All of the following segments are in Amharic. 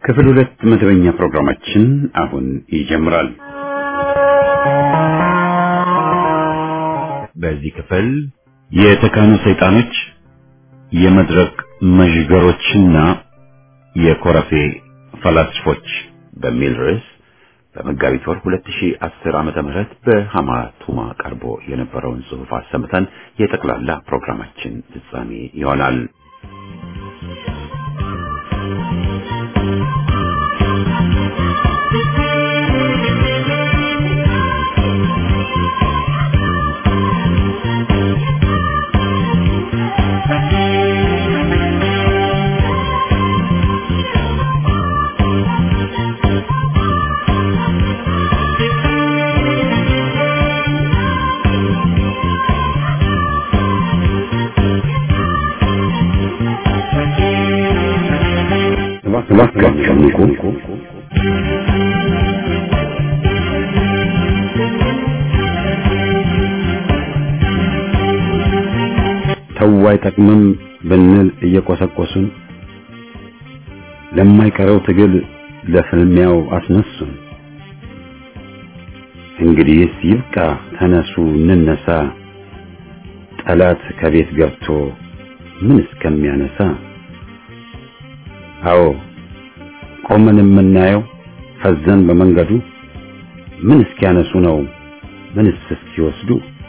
ክፍል ሁለት መደበኛ ፕሮግራማችን አሁን ይጀምራል። በዚህ ክፍል የተካኑ ሰይጣኖች፣ የመድረክ መዥገሮችና የኮረፌ ፈላስፎች በሚል ርዕስ በመጋቢት ወር 2010 ዓመተ ምህረት በሃማ ቱማ ቀርቦ የነበረውን ጽሑፍ አሰምተን የጠቅላላ ፕሮግራማችን ፍጻሜ ይሆናል። እባካችሁ ንቁ። ተው አይጠቅምም ብንል እየቆሰቆሱን ለማይቀረው ትግል ለፍልሚያው አስነሱን። እንግዲህስ ይብቃ፣ ተነሱ እንነሳ፣ ጠላት ከቤት ገብቶ ምን እስከሚያነሳ አዎ ቆመን የምናየው ፈዘን በመንገዱ ምን እስኪያነሱ ነው ምንስ እስኪወስዱ?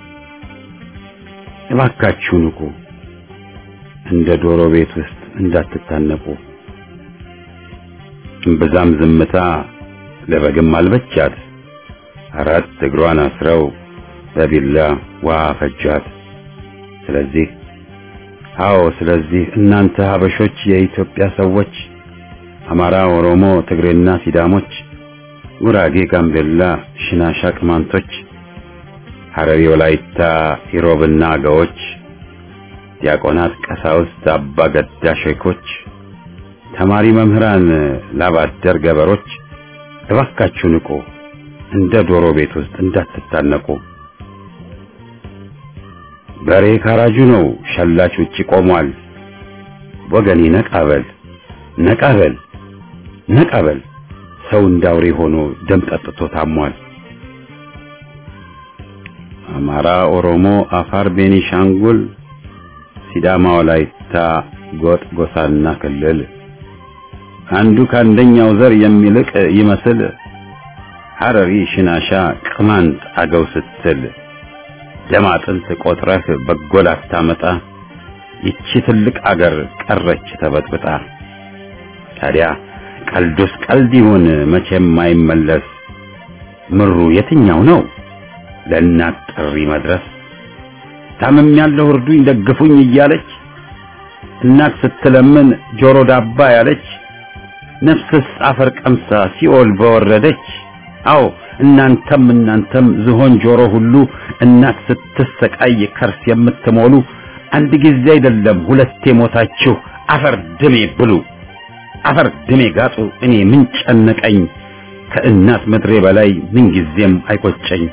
እባካችሁ ንቁ፣ እንደ ዶሮ ቤት ውስጥ እንዳትታነቁ። እምብዛም ዝምታ ለበግም አልበቻት፣ አራት እግሯን አስረው በቢላ ውሃ ፈጃት። ስለዚህ አዎ ስለዚህ እናንተ ሀበሾች የኢትዮጵያ ሰዎች አማራ፣ ኦሮሞ፣ ትግሬና ሲዳሞች፣ ጉራጌ፣ ጋምቤላ፣ ሽናሻ፣ ቅማንቶች፣ ሐረሪ፣ ወላይታ፣ ኢሮብና አገዎች፣ ዲያቆናት፣ ቀሳውስት፣ አባ ገዳ ሼኮች፣ ተማሪ መምህራን፣ ላባደር ገበሮች እባካችሁ ንቁ፣ እንደ ዶሮ ቤት ውስጥ እንዳትታነቁ። በሬ ካራጁ ነው፣ ሸላች ውጪ ቆሟል። ወገኔ ነቃበል ነቃበል ነቃበል፣ ሰው እንዳውሬ ሆኖ ደም ጠጥቶ ታሟል። አማራ፣ ኦሮሞ፣ አፋር፣ ቤኒሻንጉል፣ ሲዳማ፣ ወላይታ፣ ጎጥ፣ ጎሳና ክልል አንዱ ከአንደኛው ዘር የሚልቅ ይመስል ሐረሪ፣ ሽናሻ፣ ቅማንት፣ አገው ስትል ደም አጥንት ቆጥረህ በጎል አታመጣ። ይቺ ትልቅ አገር ቀረች ተበጥብጣ። ታዲያ ቀልዱስ ቀልድ ይሁን መቼም አይመለስ። ምሩ የትኛው ነው ለእናት ጥሪ መድረስ? ታምም ያለው እርዱኝ ደግፉኝ እያለች እናት ስትለምን ጆሮ ዳባ ያለች ነፍስስ አፈር ቀምሳ ሲኦል በወረደች። አዎ እናንተም እናንተም ዝሆን ጆሮ ሁሉ እናት ስትሰቃይ ከርስ የምትሞሉ አንድ ጊዜ አይደለም ሁለቴ ሞታችሁ አፈር ድሜ ብሉ አፈር ድሜ ጋጡ። እኔ ምን ጨነቀኝ ከእናት ምድሬ በላይ ምን ጊዜም አይቆጨኝ።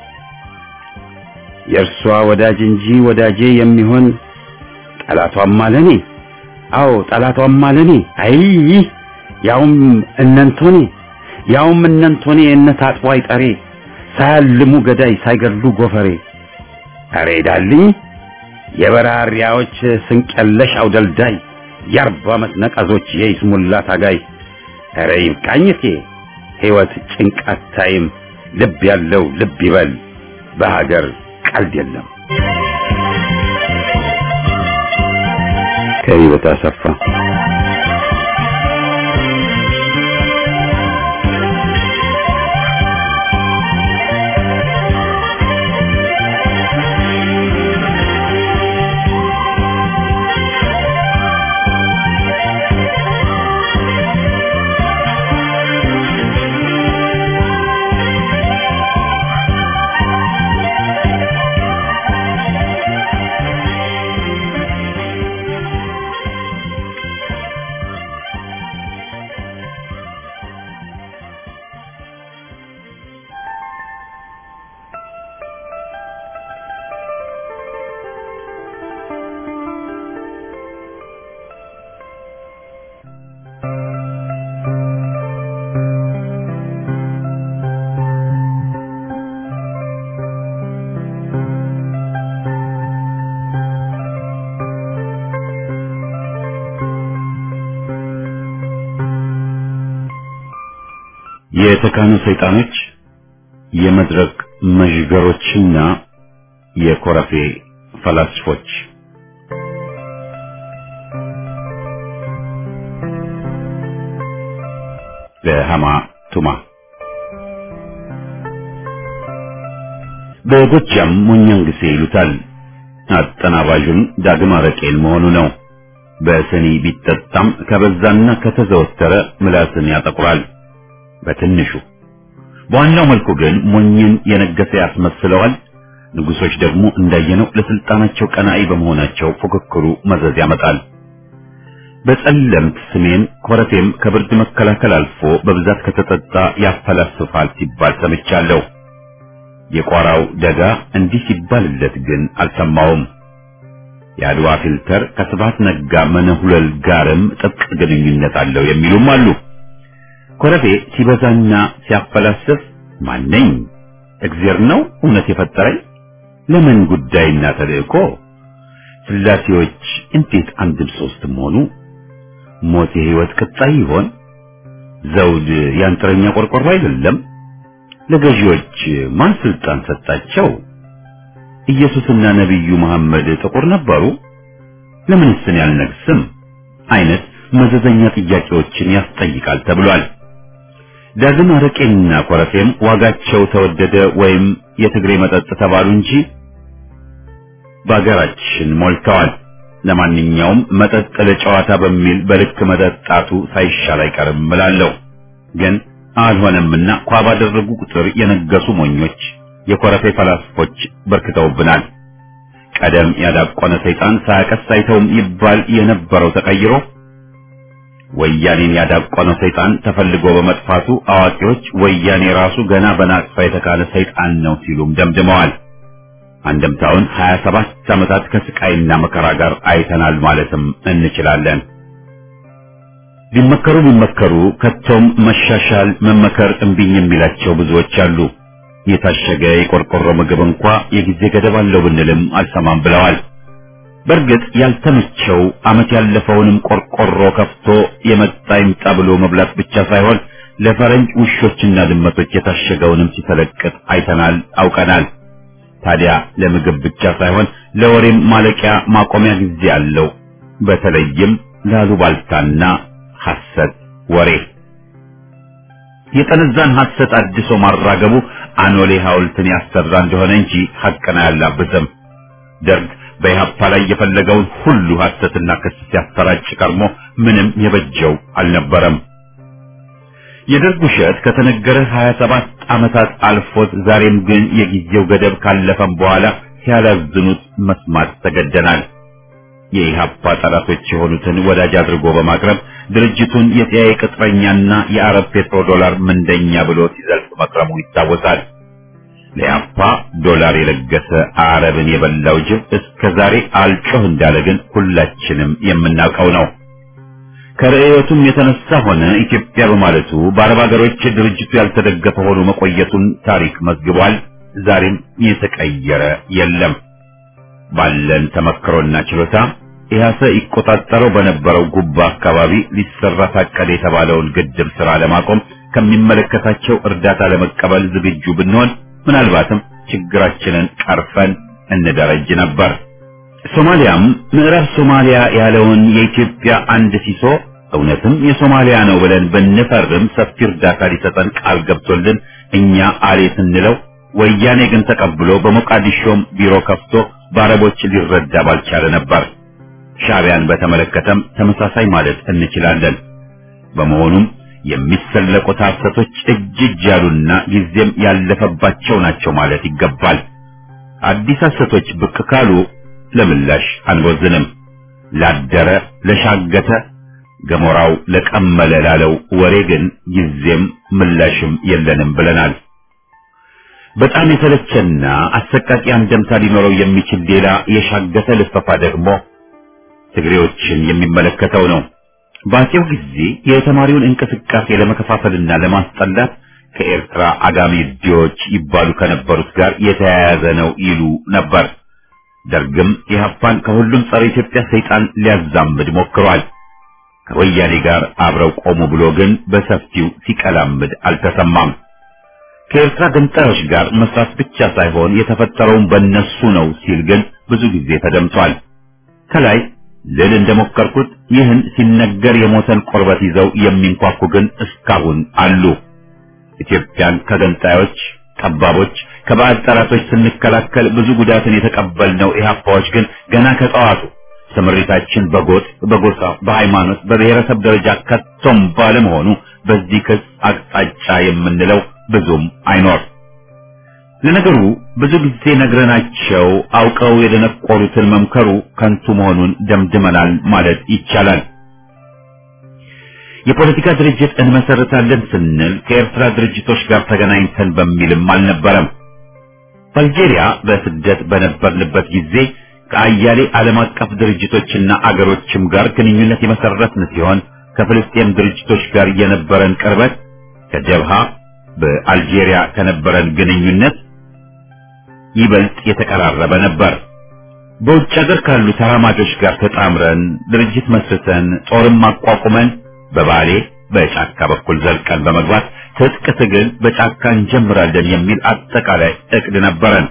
የእርሷ ወዳጅ እንጂ ወዳጄ የሚሆን ጠላቷም አለኔ። አዎ ጠላቷም አለኔ። አይ ያውም እነንቶኔ ያውም እነንቶኔ እነት አጥቦ አይጠሬ ሳያልሙ ገዳይ ሳይገድሉ ጎፈሬ። አሬ ዳልኝ የበራሪያዎች ስንቀለሽ አውደልዳይ የአርባ ዓመት ነቀዞች የይስሙላ ታጋይ። ኧረ ይብቃኝቴ ሕይወት ጭንቃት ታይም ልብ ያለው ልብ ይበል በሀገር ቀልድ የለም። ከህይወት አሰፋ የተካኑ ሰይጣኖች፣ የመድረክ መዥገሮችና የኮረፌ ፈላስፎች በሃማ ቱማ በጎጃም ሞኛንግሴ ይሉታል። አጠናባዡን ዳግም አረቄን መሆኑ ነው። በስኒ ቢጠጣም ከበዛና ከተዘወተረ ምላስን ያጠቁራል። በትንሹ በዋናው መልኩ ግን ሞኝን የነገሰ ያስመስለዋል። ንጉሶች ደግሞ እንዳየነው ለስልጣናቸው ቀናኢ በመሆናቸው ፉክክሩ መዘዝ ያመጣል። በጸለምት ስሜን ኮረፌም ከብርድ መከላከል አልፎ በብዛት ከተጠጣ ያፈላስፋል ሲባል ሰምቻለሁ። የቋራው ደጋ እንዲህ ሲባልለት ግን አልሰማውም። የአድዋ ፊልተር ከስብሐት ነጋ መነሁለል ጋርም ጥብቅ ግንኙነት አለው የሚሉም አሉ። ኮረፌ ሲበዛና ሲያፈላስፍ ማነኝ? እግዜር ነው እውነት የፈጠረኝ? ለምን ጉዳይና ተልእኮ? ስላሴዎች እንዴት አንድም ሶስትም ሆኑ? ሞት የህይወት ቅጣይ ይሆን? ዘውድ ያንጥረኛ ቆርቆሮ አይደለም? ለገዢዎች ማን ስልጣን ሰጣቸው? ኢየሱስና ነቢዩ መሐመድ ጥቁር ነበሩ? ለምንስ እኔ አልነግስም? አይነት መዘዘኛ ጥያቄዎችን ያስጠይቃል ተብሏል። ዳግም አረቄና ኮረፌም ዋጋቸው ተወደደ ወይም የትግሬ መጠጥ ተባሉ እንጂ በአገራችን ሞልተዋል። ለማንኛውም መጠጥ ለጨዋታ በሚል በልክ መጠጣቱ ሳይሻል አይቀርም እላለሁ። ግን አልሆነምና ኳ ባደረጉ ቁጥር የነገሱ ሞኞች፣ የኮረፌ ፈላስፎች በርክተውብናል። ቀደም ያዳቆነ ሰይጣን ሳያቀስ አይተውም ይባል የነበረው ተቀይሮ ወያኔን ያዳቆነው ሰይጣን ተፈልጎ በመጥፋቱ አዋቂዎች ወያኔ ራሱ ገና በናቅፋ የተካለ ሰይጣን ነው ሲሉም ደምድመዋል። አንድምታውን 27 ዓመታት ከስቃይና መከራ ጋር አይተናል ማለትም እንችላለን። ቢመከሩ ቢመከሩ ከቶም መሻሻል መመከር እምቢኝ የሚላቸው ብዙዎች አሉ። የታሸገ የቆርቆሮ ምግብ እንኳ የጊዜ ገደብ አለው ብንልም አልሰማም ብለዋል። በእርግጥ ያልተመቸው ዓመት ያለፈውንም ቆርቆሮ ከፍቶ የመጣ ይምጣ ብሎ መብላት ብቻ ሳይሆን ለፈረንጅ ውሾችና ድመቶች የታሸገውንም ሲተለቅጥ አይተናል፣ አውቀናል። ታዲያ ለምግብ ብቻ ሳይሆን ለወሬም ማለቂያ ማቆሚያ ጊዜ አለው። በተለይም ላሉባልታና ሐሰት ወሬ የጠነዛን ሐሰት አድሶ ማራገቡ አኖሌ ሐውልትን ያሰራ እንደሆነ እንጂ ሐቅን አያላብስም። ደርግ በኢህአፓ ላይ የፈለገውን ሁሉ ሐሰትና ክስ ሲያሰራጭ ቀርሞ ምንም የበጀው አልነበረም። የደርግ ውሸት ከተነገረ 27 ዓመታት አልፎት ዛሬም ግን የጊዜው ገደብ ካለፈም በኋላ ሲያላዝኑት መስማት ተገደናል። የኢህአፓ ጠላቶች የሆኑትን ወዳጅ አድርጎ በማቅረብ ድርጅቱን የሲአይኤ ቅጥረኛና የአረብ ፔትሮ ዶላር ምንደኛ ብሎ ሲዘልፍ መክረሙ ይታወሳል። ለኢህአፓ ዶላር የለገሰ አረብን የበላው ጅብ እስከ ዛሬ አልጮህ እንዳለ ግን ሁላችንም የምናውቀው ነው። ከርዕዮቱም የተነሳ ሆነ ኢትዮጵያ በማለቱ በአረብ ሀገሮች ድርጅቱ ያልተደገፈ ሆኖ መቆየቱን ታሪክ መዝግቧል። ዛሬም የተቀየረ የለም። ባለን ተመክሮና ችሎታ ኢህአሰ ይቆጣጠረው በነበረው ጉባ አካባቢ ሊሰራ ታቀደ የተባለውን ግድብ ስራ ለማቆም ከሚመለከታቸው እርዳታ ለመቀበል ዝግጁ ብንሆን ምናልባትም ችግራችንን ቀርፈን እንደረጅ ነበር። ሶማሊያም ምዕራብ ሶማሊያ ያለውን የኢትዮጵያ አንድ ሲሶ እውነትም የሶማሊያ ነው ብለን ብንፈርም ሰፊ እርዳታ ሊሰጠን ቃል ገብቶልን እኛ አሌ ስንለው ወያኔ ግን ተቀብሎ በሞቃዲሾም ቢሮ ከፍቶ በአረቦች ሊረዳ ባልቻለ ነበር። ሻዕቢያን በተመለከተም ተመሳሳይ ማለት እንችላለን። በመሆኑም የሚሰለቁት ሐሰቶች እጅ እጅ ያሉና ጊዜም ያለፈባቸው ናቸው ማለት ይገባል። አዲስ ሐሰቶች ብቅ ካሉ ለምላሽ አንቦዝንም። ላደረ ለሻገተ ገሞራው ለቀመለ ላለው ወሬ ግን ጊዜም ምላሽም የለንም ብለናል። በጣም የተለቸና አሰቃቂ አንደምታ ሊኖረው የሚችል ሌላ የሻገተ ልፈፋ ደግሞ ትግሬዎችን የሚመለከተው ነው። በአፄው ጊዜ የተማሪውን እንቅስቃሴ ለመከፋፈልና ለማስጠላት ከኤርትራ አጋሚ ዲዎች ይባሉ ከነበሩት ጋር የተያያዘ ነው ይሉ ነበር። ደርግም ኢህአፓን ከሁሉም ጸረ ኢትዮጵያ ሰይጣን ሊያዛምድ ሞክሯል። ከወያኔ ጋር አብረው ቆሙ ብሎ ግን በሰፊው ሲቀላምድ አልተሰማም። ከኤርትራ ገንጣዮች ጋር መስራት ብቻ ሳይሆን የተፈጠረውን በእነሱ ነው ሲል ግን ብዙ ጊዜ ተደምጧል። ከላይ ልል እንደሞከርኩት ይህን ሲነገር የሞተን ቆርበት ይዘው የሚንኳኩ ግን እስካሁን አሉ። ኢትዮጵያን ከገንጣዮች ጠባቦች፣ ከባዕድ ጠላቶች ስንከላከል ብዙ ጉዳትን የተቀበልነው ኢህአፓዎች ግን ገና ከጠዋቱ ስምሪታችን በጎጥ፣ በጎሳ፣ በሃይማኖት፣ በብሔረሰብ ደረጃ ከቶም ባለመሆኑ በዚህ ክስ አቅጣጫ የምንለው ብዙም አይኖር። ለነገሩ ብዙ ጊዜ ነግረናቸው አውቀው የደነቆሩትን መምከሩ ከንቱ መሆኑን ደምድመናል ማለት ይቻላል። የፖለቲካ ድርጅት እንመሰርታለን ስንል ከኤርትራ ድርጅቶች ጋር ተገናኝተን በሚልም አልነበረም። በአልጄሪያ በስደት በነበርንበት ጊዜ ከአያሌ ዓለም አቀፍ ድርጅቶችና አገሮችም ጋር ግንኙነት የመሰረትን ሲሆን ከፍልስጤም ድርጅቶች ጋር የነበረን ቅርበት ከጀብሃ በአልጄሪያ ከነበረን ግንኙነት ይበልጥ የተቀራረበ ነበር። በውጭ ሀገር ካሉ ተራማጆች ጋር ተጣምረን ድርጅት መስርተን ጦርም አቋቁመን በባሌ በጫካ በኩል ዘልቀን በመግባት ትጥቅ ትግል በጫካ እንጀምራለን የሚል አጠቃላይ እቅድ ነበረን።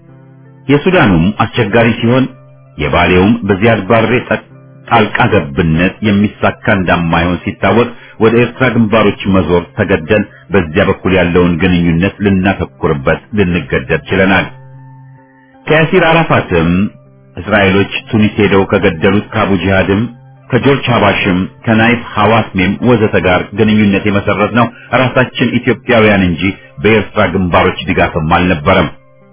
የሱዳኑም አስቸጋሪ ሲሆን የባሌውም በዚያድ ባሬ ጣልቃ ገብነት የሚሳካ እንደማይሆን ሲታወቅ ወደ ኤርትራ ግንባሮች መዞር ተገደን በዚያ በኩል ያለውን ግንኙነት ልናተኩርበት ልንገደድ ችለናል። ከያሲር አራፋትም እስራኤሎች ቱኒስ ሄደው ከገደሉት ከአቡ ጂሃድም ከጆርጅ ሀባሽም ከናይፍ ሐዋስሜም ወዘተ ጋር ግንኙነት የመሰረት ነው ራሳችን ኢትዮጵያውያን እንጂ በኤርትራ ግንባሮች ድጋፍም አልነበረም።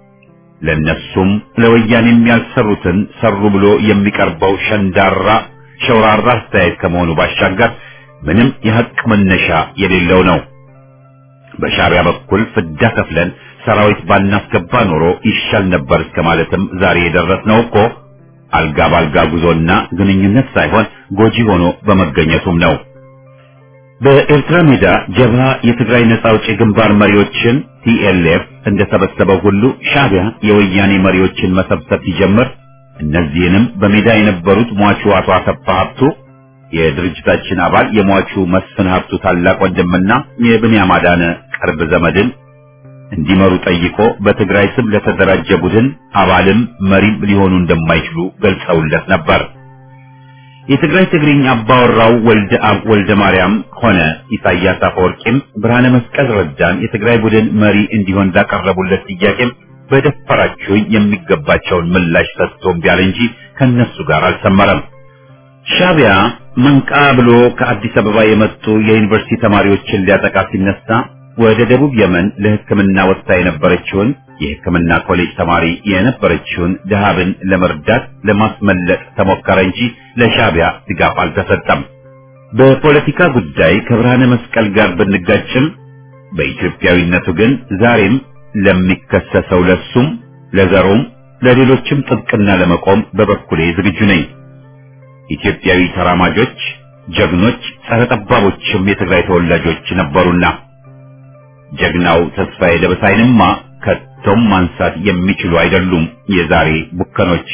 ለነሱም ለወያኔም ያልሰሩትን ሰሩ ብሎ የሚቀርበው ሸንዳራ ሸውራራ አስተያየት ከመሆኑ ባሻገር ምንም የሐቅ መነሻ የሌለው ነው። በሻዕቢያ በኩል ፍዳ ከፍለን ሰራዊት ባናስገባ ኖሮ ይሻል ነበር እስከ ማለትም ዛሬ የደረስነው እኮ አልጋ ባልጋ ጉዞና ግንኙነት ሳይሆን ጎጂ ሆኖ በመገኘቱም ነው። በኤርትራ ሜዳ ጀብሃ የትግራይ ነጻ አውጪ ግንባር መሪዎችን ቲኤልኤፍ እንደሰበሰበው ሁሉ ሻዕቢያ የወያኔ መሪዎችን መሰብሰብ ሲጀምር እነዚህንም በሜዳ የነበሩት ሟቹ አቶ አሰፋ ሀብቱ የድርጅታችን አባል የሟቹ መስፍን ሀብቱ ታላቅ ወንድምና የብንያም አዳነ ቅርብ ዘመድን እንዲመሩ ጠይቆ በትግራይ ስም ለተደራጀ ቡድን አባልም መሪም ሊሆኑ እንደማይችሉ ገልጸውለት ነበር። የትግራይ ትግርኝ አባወራው ወልደ አብ ወልደ ማርያም ሆነ ኢሳያስ አፈወርቂም ብርሃነ መስቀል ረዳን የትግራይ ቡድን መሪ እንዲሆን ላቀረቡለት ጥያቄም በደፈራችሁኝ የሚገባቸውን ምላሽ ሰጥቶ እምቢ አለ እንጂ ከነሱ ጋር አልሰመረም። ሻዕቢያ መንቃ ብሎ ከአዲስ አበባ የመጡ የዩኒቨርሲቲ ተማሪዎችን ሊያጠቃ ሲነሳ ወደ ደቡብ የመን ለሕክምና ወጥታ የነበረችውን የሕክምና ኮሌጅ ተማሪ የነበረችውን ደሃብን ለመርዳት ለማስመለጥ ተሞከረ እንጂ ለሻዕቢያ ድጋፍ አልተሰጠም። በፖለቲካ ጉዳይ ከብርሃነ መስቀል ጋር ብንጋጭም በኢትዮጵያዊነቱ ግን ዛሬም ለሚከሰሰው ለሱም ለዘሩም ለሌሎችም ጥብቅና ለመቆም በበኩሌ ዝግጁ ነኝ። ኢትዮጵያዊ ተራማጆች፣ ጀግኖች፣ ጸረ ጠባቦችም የትግራይ ተወላጆች ነበሩና ጀግናው ተስፋዬ ደበሳይንማ ከቶም ማንሳት የሚችሉ አይደሉም የዛሬ ቡከኖች።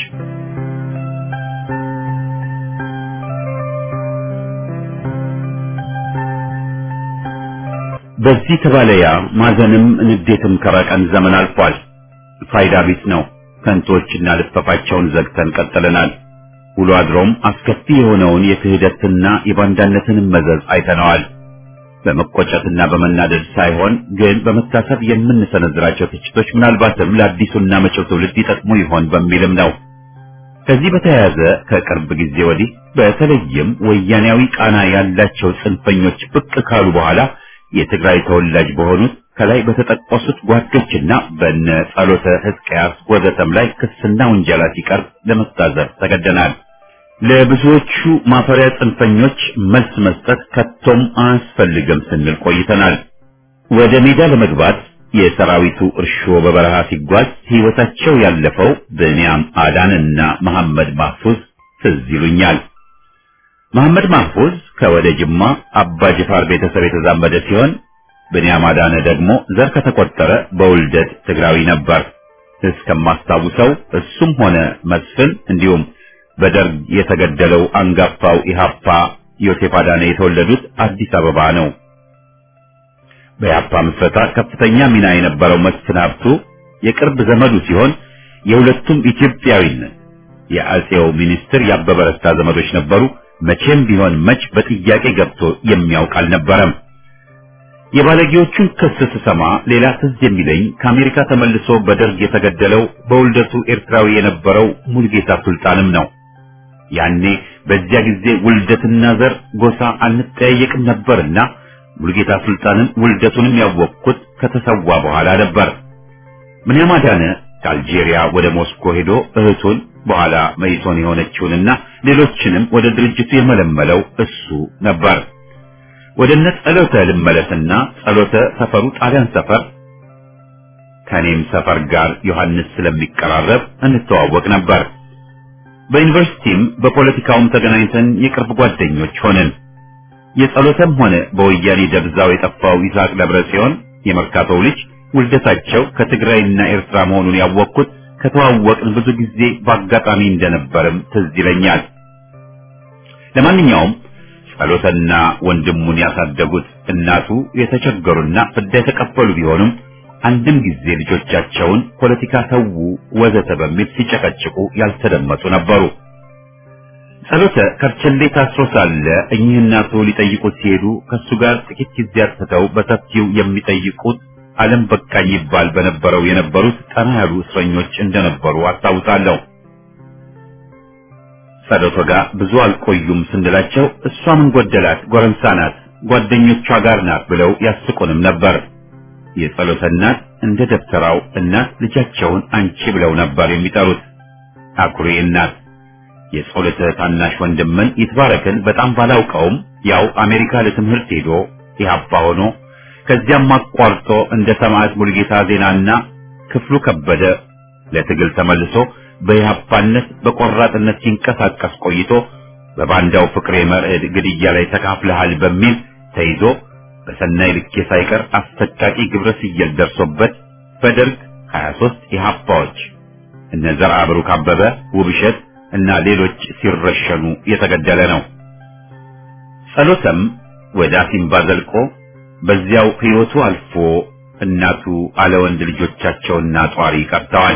በዚህ ተባለያ ማዘንም ንዴትም ከራቀን ዘመን አልፏል። ፋይዳ ቢስ ነው። ከንቶችና ልፈፋቸውን ዘግተን ቀጥለናል። ውሎ አድሮም አስከፊ የሆነውን የክህደትና የባንዳነትን መዘዝ አይተነዋል። በመቆጨትና በመናደድ ሳይሆን ግን በመታሰብ የምንሰነዝራቸው ትችቶች ምናልባትም ለአዲሱና መጪው ትውልድ ይጠቅሙ ይሆን በሚልም ነው። ከዚህ በተያያዘ ከቅርብ ጊዜ ወዲህ በተለይም ወያኔያዊ ቃና ያላቸው ጽንፈኞች ብቅ ካሉ በኋላ የትግራይ ተወላጅ በሆኑት ከላይ በተጠቀሱት ጓዶችና በነ ጸሎተ ሕዝቅያስ ወዘተም ላይ ክስና ውንጀላ ሲቀርብ ለመታዘብ ተገደናል። ለብዙዎቹ ማፈሪያ ጽንፈኞች መልስ መስጠት ከቶም አያስፈልግም ስንል ቆይተናል። ወደ ሜዳ ለመግባት የሰራዊቱ እርሾ በበረሃ ሲጓዝ ሕይወታቸው ያለፈው ብንያም አዳንና መሐመድ ማህፉዝ ትዝ ይሉኛል። መሐመድ ማህፉዝ ከወደ ጅማ አባ ጅፋር ቤተሰብ የተዛመደ ሲሆን ብንያም አዳነ ደግሞ ዘር ከተቆጠረ በውልደት ትግራዊ ነበር። እስከማስታውሰው እሱም ሆነ መስፍን እንዲሁም በደርግ የተገደለው አንጋፋው ኢሃፓ ዮሴፍ አዳነ የተወለዱት አዲስ አበባ ነው። በኢህአፓ ምስረታ ከፍተኛ ሚና የነበረው መስፍን ሀብቱ የቅርብ ዘመዱ ሲሆን የሁለቱም ኢትዮጵያዊነት የአጼው ሚኒስትር ያበበ ረስታ ዘመዶች ነበሩ። መቼም ቢሆን መች በጥያቄ ገብቶ የሚያውቅ አልነበረም። የባለጌዎቹን ክስ ስሰማ ሌላ ትዝ የሚለኝ ከአሜሪካ ተመልሶ በደርግ የተገደለው በውልደቱ ኤርትራዊ የነበረው ሙልጌታ ሱልጣንም ነው። ያኔ በዚያ ጊዜ ውልደትና ዘር ጎሳ አንጠያየቅም ነበርና ሙልጌታ ሱልጣንን ውልደቱንም ያወቅኩት ከተሰዋ በኋላ ነበር። ምንያም አዳነ ከአልጄሪያ ወደ ሞስኮ ሄዶ እህቱን በኋላ መይሶን የሆነችውንና ሌሎችንም ወደ ድርጅቱ የመለመለው እሱ ነበር። ወደ እነ ጸሎተ ልመለስና ጸሎተ ሰፈሩ ጣሊያን ሰፈር ከኔም ሰፈር ጋር ዮሐንስ ስለሚቀራረብ እንተዋወቅ ነበር። በዩኒቨርሲቲም በፖለቲካውም ተገናኝተን የቅርብ ጓደኞች ሆነን የጸሎተም ሆነ በወያኔ ደብዛው የጠፋው ይስሐቅ ደብረ ጽዮን የመርካቶው ልጅ ውልደታቸው ከትግራይና ኤርትራ መሆኑን ያወቅኩት ከተዋወቅን ብዙ ጊዜ በአጋጣሚ እንደነበርም ትዝ ይለኛል። ለማንኛውም ጸሎተና ወንድሙን ያሳደጉት እናቱ የተቸገሩና ፍዳ የተቀበሉ ቢሆኑም አንድም ጊዜ ልጆቻቸውን ፖለቲካ ተዉ ወዘተ በሚል ሲጨቀጭቁ ያልተደመጡ ነበሩ። ጸሎተ ከርቸሌ ታስሮ ሳለ እኚህ እናቱ ሊጠይቁት ሲሄዱ ከሱ ጋር ጥቂት ጊዜ አጥተው በሰፊው የሚጠይቁት ዓለም በቃኝ ይባል በነበረው የነበሩት ጠና ያሉ እስረኞች እንደነበሩ አስታውሳለሁ። ጸሎቶ ጋር ብዙ አልቆዩም ስንላቸው እሷ ምን ጎደላት ጎረምሳ ናት፣ ጓደኞቿ ጋር ናት ብለው ያስቁንም ነበር። የጸሎተ እናት እንደ ደብተራው እናት ልጃቸውን አንቺ ብለው ነበር የሚጠሩት። አኩሪ እናት። የጸሎተ ታናሽ ወንድምን ይትባረክን በጣም ባላውቀውም ያው አሜሪካ ለትምህርት ሄዶ ኢህአፓ ሆኖ ከዚያም አቋርጦ እንደ ሰማዕት ሙልጌታ ዜናና ክፍሉ ከበደ ለትግል ተመልሶ በኢህአፓነት በቆራጥነት ሲንቀሳቀስ ቆይቶ በባንዳው ፍቅሬ መርዕድ ግድያ ላይ ተካፍለሃል በሚል ተይዞ በሰናይ ልኬ ሳይቀር አሰቃቂ ግብረ ስየል ደርሶበት በደርግ 23 ኢህአፓዎች እነ ዘርዓ ብሩክ አበበ፣ ውብሸት እና ሌሎች ሲረሸኑ የተገደለ ነው። ጸሎተም ወደ አሲምባ ዘልቆ በዚያው ሕይወቱ አልፎ እናቱ አለ ወንድ ልጆቻቸውና ጧሪ ቀርተዋል።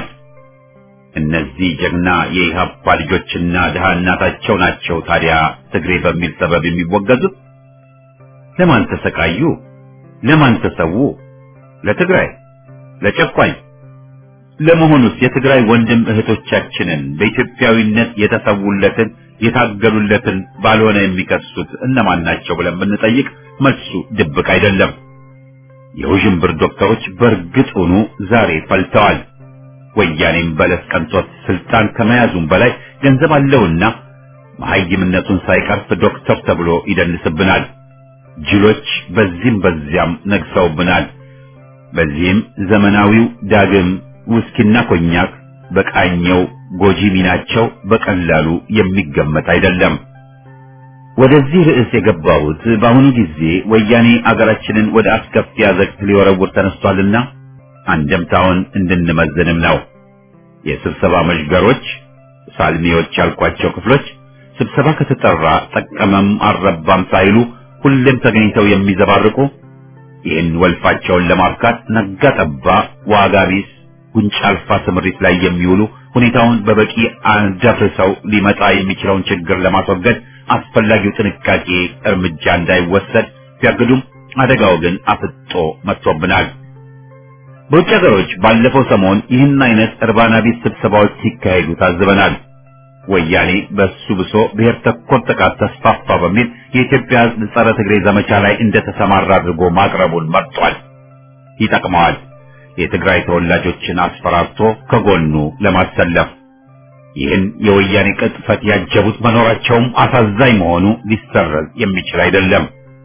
እነዚህ ጀግና የኢህአፓ ልጆችና ድሃ እናታቸው ናቸው ታዲያ ትግሬ በሚል ሰበብ የሚወገዙት። ለማን ተሰቃዩ? ለማን ተሰዉ? ለትግራይ፣ ለጨቋኝ። ለመሆኑስ የትግራይ ወንድም እህቶቻችንን በኢትዮጵያዊነት የተሰዉለትን የታገሉለትን ባልሆነ የሚከሱት እነማን ናቸው ብለን ብንጠይቅ መልሱ ድብቅ አይደለም። የውዥንብር ዶክተሮች በእርግጡኑ ዛሬ ፈልተዋል። ወያኔም በለስ ቀንቶት ስልጣን ከመያዙም በላይ ገንዘብ አለውና መሐይምነቱን ሳይቀርፍ ዶክተር ተብሎ ይደንስብናል። ጅሎች በዚህም በዚያም ነግሰውብናል። በዚህም ዘመናዊው ዳግም ውስኪና ኮኛክ በቃኘው ጎጂ ሚናቸው በቀላሉ የሚገመት አይደለም። ወደዚህ ርዕስ የገባሁት በአሁኑ ጊዜ ወያኔ አገራችንን ወደ አስከፊ አዘቅት ሊወረውር ተነስቷልና አንደምታውን እንድንመዝንም ነው። የስብሰባ መዥገሮች፣ ሳልሚዎች ያልኳቸው ክፍሎች ስብሰባ ከተጠራ ጠቀመም አልረባም ሳይሉ ሁሌም ተገኝተው የሚዘባርቁ ይህን ወልፋቸውን ለማብካት ነጋ ጠባ ዋጋ ቢስ ጉንጭ አልፋ ስምሪት ላይ የሚውሉ ሁኔታውን በበቂ አንደፍርሰው ሊመጣ የሚችለውን ችግር ለማስወገድ አስፈላጊው ጥንቃቄ እርምጃ እንዳይወሰድ ቢያግዱም አደጋው ግን አፍጦ መጥቶብናል። በውጭ ሀገሮች ባለፈው ሰሞን ይህን አይነት እርባና ቢስ ስብሰባዎች ሲካሄዱ ታዝበናል። ወያኔ በሱ ብሶ ብሔር ተኮር ጥቃት ተስፋፋ በሚል የኢትዮጵያ ሕዝብ ጸረ ትግሬ ዘመቻ ላይ እንደተሰማራ አድርጎ ማቅረቡን መርጧል። ይጠቅመዋል። የትግራይ ተወላጆችን አስፈራርቶ ከጎኑ ለማሰለፍ ይህን የወያኔ ቅጥፈት ያጀቡት መኖራቸውም አሳዛኝ መሆኑ ሊሰረዝ የሚችል አይደለም።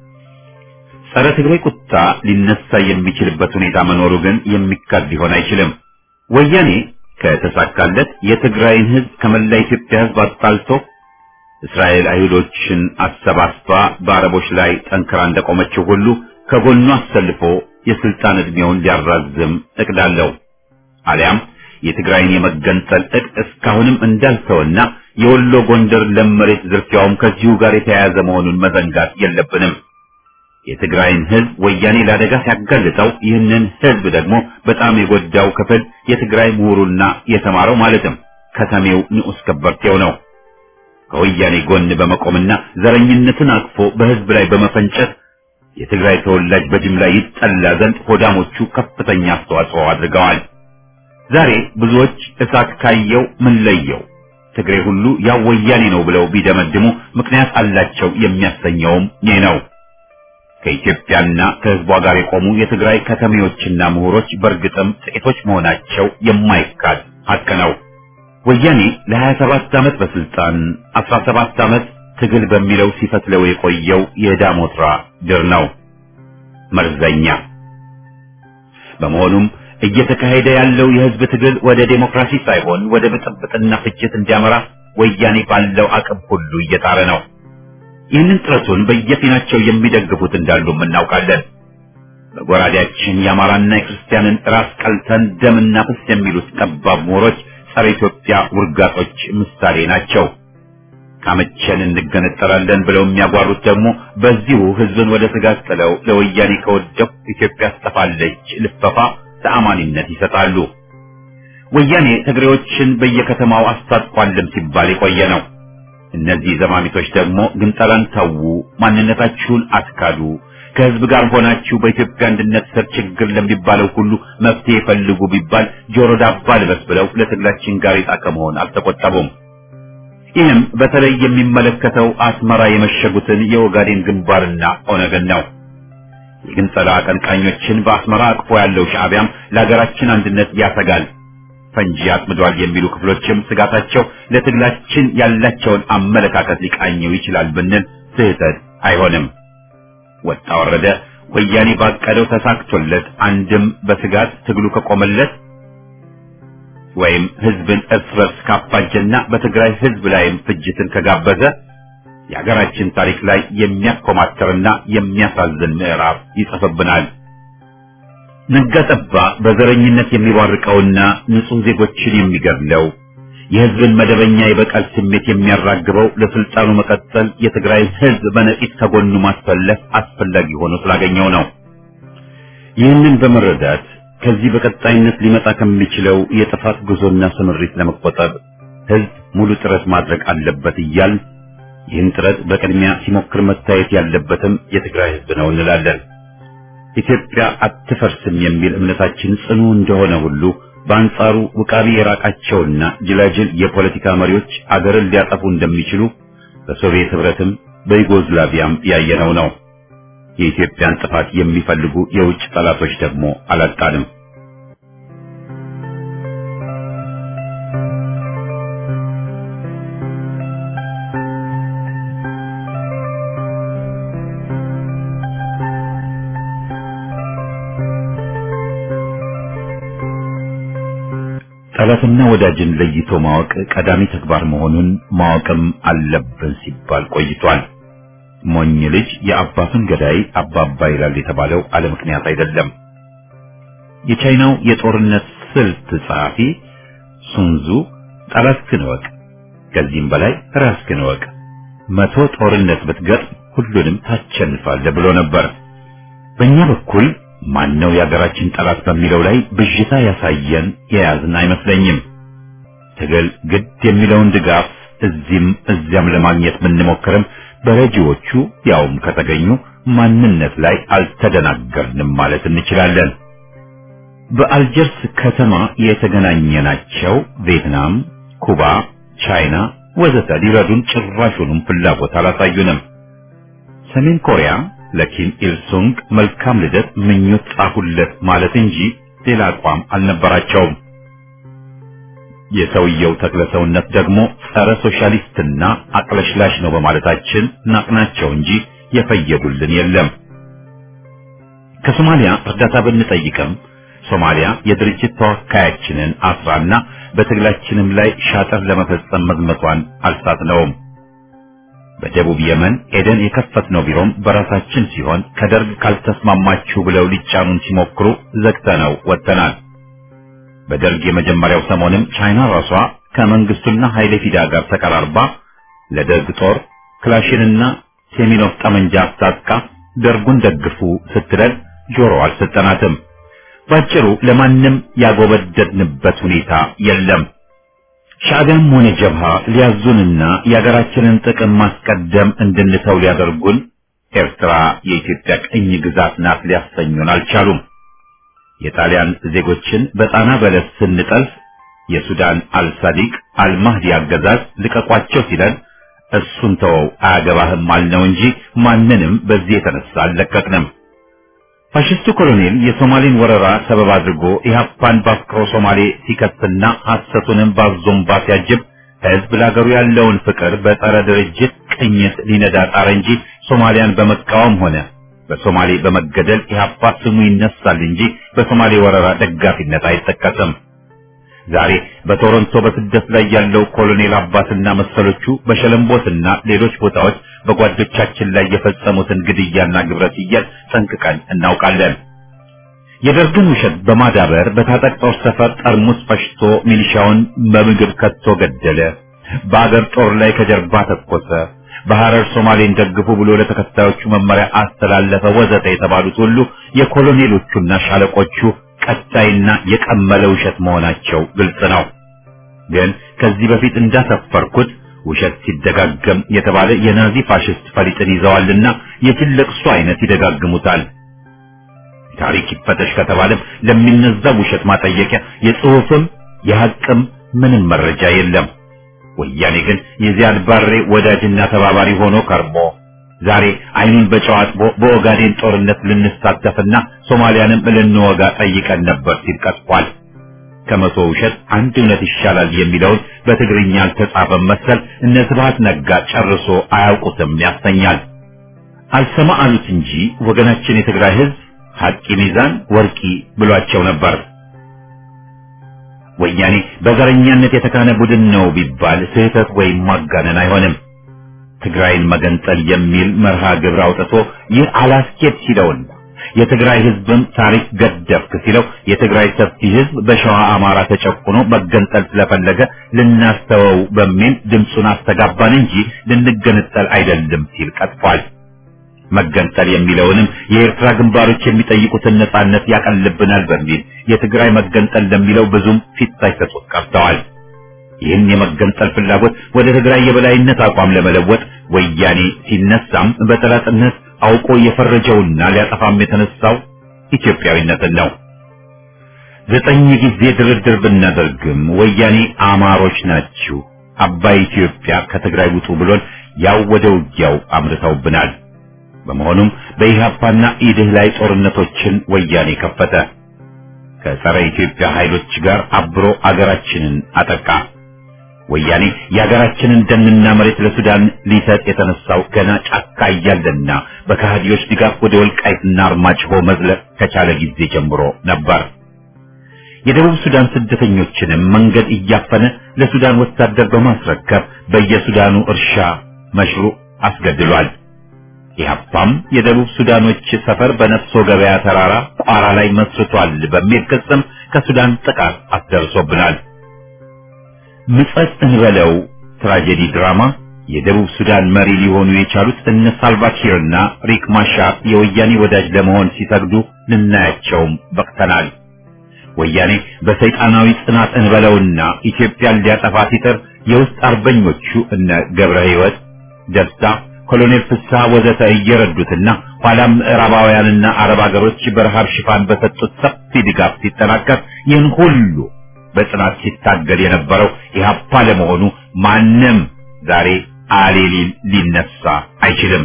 ጸረ ትግሬ ቁጣ ሊነሳ የሚችልበት ሁኔታ መኖሩ ግን የሚካድ ሊሆን አይችልም። ወያኔ ከተሳካለት የትግራይን ሕዝብ ከመላ ኢትዮጵያ ሕዝብ አጣልቶ እስራኤል አይሁዶችን አሰባስባ በአረቦች ላይ ጠንክራ እንደቆመችው ሁሉ ከጎኑ አሰልፎ የስልጣን ዕድሜውን ሊያራዝም እቅዳለው። አሊያም የትግራይን የመገንጠል ዕቅድ እስካሁንም እንዳልተወና የወሎ ጎንደር ለም መሬት ዝርፊያውም ከዚሁ ጋር የተያያዘ መሆኑን መዘንጋት የለብንም። የትግራይን ህዝብ ወያኔ ለአደጋ ሲያጋልጠው ይህንን ህዝብ ደግሞ በጣም የጎዳው ክፍል የትግራይ ምሁሩና የተማረው ማለትም ከተሜው ንዑስ ከበርቴው ነው። ከወያኔ ጎን በመቆምና ዘረኝነትን አቅፎ በህዝብ ላይ በመፈንጨት የትግራይ ተወላጅ በጅምላ ይጠላ ዘንድ ሆዳሞቹ ከፍተኛ አስተዋጽኦ አድርገዋል። ዛሬ ብዙዎች እሳት ካየው ምን ለየው ትግሬ ሁሉ ያው ወያኔ ነው ብለው ቢደመድሙ ምክንያት አላቸው የሚያሰኘውም ይህ ነው። ከኢትዮጵያና ከህዝቧ ጋር የቆሙ የትግራይ ከተሜዎችና ምሁሮች በእርግጥም ጥቂቶች መሆናቸው የማይካድ ሀቅ ነው። ወያኔ ለ27 ዓመት በስልጣን 17 ዓመት ትግል በሚለው ሲፈትለው የቆየው የዳሞትራ ድር ነው፣ መርዘኛ። በመሆኑም እየተካሄደ ያለው የህዝብ ትግል ወደ ዴሞክራሲ ሳይሆን ወደ ብጥብጥና ፍጅት እንዲያመራ ወያኔ ባለው አቅም ሁሉ እየጣረ ነው። ይህንን ጥረቱን በየፊናቸው የሚደግፉት እንዳሉም እናውቃለን። በጎራዴያችን የአማራና የክርስቲያንን ራስ ቀልተን ደምና ፍስ የሚሉት ጠባብ ምሁሮች ጸረ ኢትዮጵያ ውርጋጦች ምሳሌ ናቸው። ካመቸን እንገነጠላለን ብለው የሚያጓሩት ደግሞ በዚሁ ህዝብን ወደ ስጋት ጥለው ለወያኔ ከወደቁ ኢትዮጵያ ትጠፋለች ልፈፋ ተአማኒነት ይሰጣሉ። ወያኔ ትግሬዎችን በየከተማው አስታጥቋልም ሲባል የቆየ ነው። እነዚህ ዘማሚቶች ደግሞ ግንጠላን ተዉ፣ ማንነታችሁን አትካዱ፣ ከህዝብ ጋር ሆናችሁ በኢትዮጵያ አንድነት ስር ችግር ለሚባለው ሁሉ መፍትሄ ፈልጉ ቢባል ጆሮ ዳባ ልበስ ብለው ለትግላችን ጋሬጣ ከመሆን አልተቆጠቡም። ይህም በተለይ የሚመለከተው አስመራ የመሸጉትን የኦጋዴን ግንባርና ኦነግን ነው። የግንጠላ አቀንቃኞችን በአስመራ አቅፎ ያለው ሻዕቢያም ለሀገራችን አንድነት ያሰጋል ፈንጂ አጥምዷል የሚሉ ክፍሎችም ስጋታቸው ለትግላችን ያላቸውን አመለካከት ሊቃኘው ይችላል ብንል ስህተት አይሆንም። ወጣ ወረደ ወያኔ ባቀደው ተሳክቶለት አንድም በስጋት ትግሉ ከቆመለት ወይም ህዝብን እርስ በርስ ካፋጀና በትግራይ ህዝብ ላይም ፍጅትን ከጋበዘ የሀገራችን ታሪክ ላይ የሚያኮማተርና የሚያሳዝን ምዕራፍ ይጽፍብናል። ነጋጠባ በዘረኝነት የሚባርቀውና ንጹህ ዜጎችን የሚገድለው የህዝብን መደበኛ የበቀል ስሜት የሚያራግበው ለስልጣኑ መቀጠል የትግራይ ህዝብ በነቂስ ከጎኑ ማሰለፍ አስፈላጊ ሆኖ ስላገኘው ነው። ይህንን በመረዳት ከዚህ በቀጣይነት ሊመጣ ከሚችለው የጥፋት ጉዞና ስምሪት ለመቆጠብ ህዝብ ሙሉ ጥረት ማድረግ አለበት እያል ይህን ጥረት በቅድሚያ ሲሞክር መታየት ያለበትም የትግራይ ህዝብ ነው እንላለን። ኢትዮጵያ አትፈርስም የሚል እምነታችን ጽኑ እንደሆነ ሁሉ በአንጻሩ ውቃቢ የራቃቸውና ጅላጅል የፖለቲካ መሪዎች አገርን ሊያጠፉ እንደሚችሉ በሶቪየት ህብረትም በዩጎዝላቪያም ያየነው ነው። የኢትዮጵያን ጥፋት የሚፈልጉ የውጭ ጠላቶች ደግሞ አላጣንም። ጠላትና ወዳጅን ለይቶ ማወቅ ቀዳሚ ተግባር መሆኑን ማወቅም አለብን ሲባል ቆይቷል። ሞኝ ልጅ የአባቱን ገዳይ አባባ ይላል የተባለው አለ ምክንያት አይደለም። የቻይናው የጦርነት ስልት ጸሐፊ ሱንዙ ጠላትህን እወቅ፣ ከዚህም በላይ ራስህን እወቅ፣ መቶ ጦርነት ብትገጥም ሁሉንም ታሸንፋለህ ብሎ ነበር። በእኛ በኩል ማነው የሀገራችን ጠላት በሚለው ላይ ብዥታ ያሳየን የያዝን አይመስለኝም። ትግል ግድ የሚለውን ድጋፍ እዚህም እዚያም ለማግኘት ብንሞክርም በረጂዎቹ ያውም ከተገኙ ማንነት ላይ አልተደናገርንም ማለት እንችላለን። በአልጀርስ ከተማ የተገናኘናቸው ቪየትናም፣ ኩባ፣ ቻይና ወዘተ ሊረዱን ጭራሹንም ፍላጎት አላሳዩንም። ሰሜን ኮሪያ ለኪም ኢልሱንግ መልካም ልደት ምኞት ጻፉለት ማለት እንጂ ሌላ አቋም አልነበራቸውም። የሰውየው ተክለ ሰውነት ደግሞ ጸረ ሶሻሊስትና አቅለሽላሽ ነው በማለታችን ናቅናቸው እንጂ የፈየዱልን የለም። ከሶማሊያ እርዳታ ብንጠይቅም ሶማሊያ የድርጅት ተወካያችንን አስራና በትግላችንም ላይ ሻጠር ለመፈጸም መዝመቷን አልሳትነውም። በደቡብ የመን ኤደን የከፈትነው ቢሮም በራሳችን ሲሆን ከደርግ ካልተስማማችሁ ብለው ሊጫኑን ሲሞክሩ ዘግተነው ወጥተናል። በደርግ የመጀመሪያው ሰሞንም ቻይና ራሷ ከመንግስቱና ኃይሌ ፊዳ ጋር ተቀራርባ ለደርግ ጦር ክላሽንና ሴሚኖፍ ጠመንጃ አስታጥቃ ደርጉን ደግፉ ስትለን ጆሮ አልሰጠናትም። ባጭሩ ለማንም ያጎበደድንበት ሁኔታ የለም። ሻዕቢያም ሆነ ጀብሃ ሊያዙንና የሀገራችንን ጥቅም ማስቀደም እንድንተው ሊያደርጉን ኤርትራ የኢትዮጵያ ቅኝ ግዛት ናት ሊያሰኙን አልቻሉም። የጣሊያን ዜጎችን በጣና በለስ ስንጠልፍ የሱዳን አልሳዲቅ አልማህዲ አገዛዝ ልቀቋቸው ሲለን እሱን ተወው አያገባህም አልነው እንጂ ማንንም በዚህ የተነሳ አልለቀቅንም። ፋሽስቱ ኮሎኔል የሶማሌን ወረራ ሰበብ አድርጎ ኢህአፓን በአፍቅሮ ሶማሌ ሲከትና ሐሰቱንም ባዞምባ ሲያጅብ ህዝብ ለአገሩ ያለውን ፍቅር በጸረ ድርጅት ቅኝት ሊነዳ ጣረ እንጂ ሶማሊያን በመቃወም ሆነ በሶማሌ በመገደል ኢህአፓ ስሙ ይነሳል እንጂ በሶማሌ ወረራ ደጋፊነት አይጠቀስም። ዛሬ በቶሮንቶ በስደት ላይ ያለው ኮሎኔል አባትና መሰሎቹ በሸለምቦትና ሌሎች ቦታዎች በጓዶቻችን ላይ የፈጸሙትን ግድያና ግብረ ሰዶም ጠንቅቀን እናውቃለን። የደርግን ውሸት በማዳበር በታጠቅ ጦር ሰፈር ጠርሙስ ፈሽቶ ሚሊሻውን በምግብ ከቶ ገደለ። በአገር ጦር ላይ ከጀርባ ተኮሰ። በሐረር ሶማሌን ደግፉ ብሎ ለተከታዮቹ መመሪያ አስተላለፈ፣ ወዘተ የተባሉት ሁሉ የኮሎኔሎቹና ሻለቆቹ ቀጣይና የቀመለ ውሸት መሆናቸው ግልጽ ነው። ግን ከዚህ በፊት እንዳሰፈርኩት ውሸት ሲደጋገም የተባለ የናዚ ፋሽስት ፈሊጥን ይዘዋልና የጅል ለቅሶ አይነት ይደጋግሙታል። ታሪክ ይፈተሽ ከተባለም ለሚነዛው ውሸት ማጠየቂያ የጽሑፍም የሐቅም ምንም መረጃ የለም። ወያኔ ግን የዚያድ ባሬ ወዳጅና ተባባሪ ሆኖ ከርሞ ዛሬ አይኑን በጨው አጥቦ በኦጋዴን ጦርነት ልንሳተፍና ሶማሊያንም ልንወጋ ጠይቀን ነበር ሲል ቀጥፏል። ከመቶ ውሸት አንድ እውነት ይሻላል የሚለውን በትግርኛ አልተጻፈም መሰል እነ ስብሐት ነጋ ጨርሶ አያውቁትም ያሰኛል። አልሰማ አሉት እንጂ ወገናችን የትግራይ ሕዝብ ሐቂ ሚዛን ወርቂ ብሏቸው ነበር። ወያኔ በዘረኛነት የተካነ ቡድን ነው ቢባል ስህተት ወይም ማጋነን አይሆንም። ትግራይን መገንጠል የሚል መርሃ ግብር አውጥቶ ይህ አላስኬድ ሲለውና የትግራይ ህዝብም ታሪክ ገደብክ ሲለው የትግራይ ሰፊ ህዝብ በሸዋ አማራ ተጨቁኖ መገንጠል ስለፈለገ ልናስተወው በሚል ድምፁን አስተጋባን እንጂ ልንገነጠል አይደለም ሲል ቀጥፏል። መገንጠል የሚለውንም የኤርትራ ግንባሮች የሚጠይቁትን ነጻነት ያቀልብናል በሚል የትግራይ መገንጠል ለሚለው ብዙም ፊት ሳይሰጡት ቀርተዋል። ይህን የመገንጠል ፍላጎት ወደ ትግራይ የበላይነት አቋም ለመለወጥ ወያኔ ሲነሳም በጠላትነት አውቆ የፈረጀውና ሊያጠፋም የተነሳው ኢትዮጵያዊነትን ነው። ዘጠኝ ጊዜ ድርድር ብናደርግም ወያኔ አማሮች ናችሁ፣ አባይ ኢትዮጵያ ከትግራይ ውጡ ብሎን ያው ወደ ውጊያው አምርተውብናል። በመሆኑም በኢህአፓና ኢድህ ላይ ጦርነቶችን ወያኔ ከፈተ። ከጸረ ኢትዮጵያ ኃይሎች ጋር አብሮ አገራችንን አጠቃ። ወያኔ የሀገራችንን ደንና መሬት ለሱዳን ሊሰጥ የተነሳው ገና ጫካ እያለና በከሃዲዎች ድጋፍ ወደ ወልቃይትና አርማጭሆ መዝለቅ ከቻለ ጊዜ ጀምሮ ነበር። የደቡብ ሱዳን ስደተኞችንም መንገድ እያፈነ ለሱዳን ወታደር በማስረከብ በየሱዳኑ እርሻ መሽሩ አስገድሏል። ኢህአፓም የደቡብ ሱዳኖች ሰፈር በነፍሶ ገበያ ተራራ ቋራ ላይ መስርቷል በሚል ክስም ከሱዳን ጥቃት አስደርሶብናል። ምጸት እንበለው ትራጀዲ ድራማ የደቡብ ሱዳን መሪ ሊሆኑ የቻሉት እነ ሳልቫኪርና ሪክ ማሻር የወያኔ ወዳጅ ለመሆን ሲሰግዱ ልናያቸውም በቅተናል። ወያኔ በሰይጣናዊ ጽናት እንበለውና ኢትዮጵያን ሊያጠፋ ሲጥር የውስጥ አርበኞቹ እነ ገብረ ሕይወት ደስታ፣ ኮሎኔል ፍስሐ ወዘተ እየረዱትና ኋላም ምዕራባውያንና አረብ ሀገሮች በረሃብ ሽፋን በሰጡት ሰፊ ድጋፍ ሲጠናከር ይህን ሁሉ በጽናት ሲታገል የነበረው ኢህአፓ ለመሆኑ ማንም ዛሬ አሌ ሊነሳ አይችልም።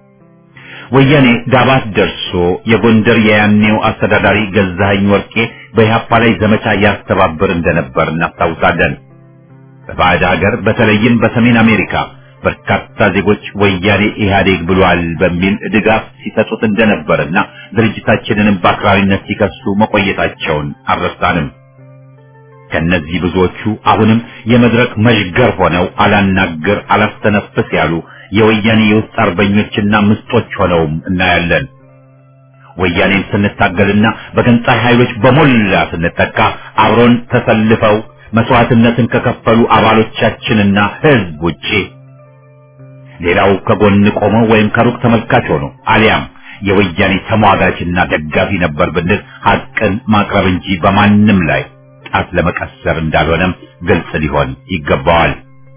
ወያኔ ዳባት ደርሶ የጎንደር የያኔው አስተዳዳሪ ገዛኸኝ ወርቄ በኢህአፓ ላይ ዘመቻ ያስተባብር እንደነበር እናስታውሳለን። በባዕድ ሀገር በተለይም በሰሜን አሜሪካ በርካታ ዜጎች ወያኔ ኢህአዴግ ብሏል በሚል ድጋፍ ሲሰጡት እንደነበርና ድርጅታችንንም በአክራሪነት ሲከሱ መቆየታቸውን አልረሳንም። ከነዚህ ብዙዎቹ አሁንም የመድረክ መዥገር ሆነው አላናግር አላስተነፍስ ያሉ የወያኔ የውስጥ አርበኞችና ምስጦች ሆነውም እናያለን። ወያኔን ስንታገልና በገንጣይ ኃይሎች በሞላ ስንጠቃ አብሮን ተሰልፈው መስዋዕትነትን ከከፈሉ አባሎቻችንና ህዝብ ውጪ ሌላው ከጎን ቆሞ ወይም ከሩቅ ተመልካች ሆኖ አሊያም የወያኔ ተሟጋችና ደጋፊ ነበር ብንል ሐቅን ማቅረብ እንጂ በማንም ላይ ጣት ለመቀሰር እንዳልሆነም ግልጽ ሊሆን ይገባዋል።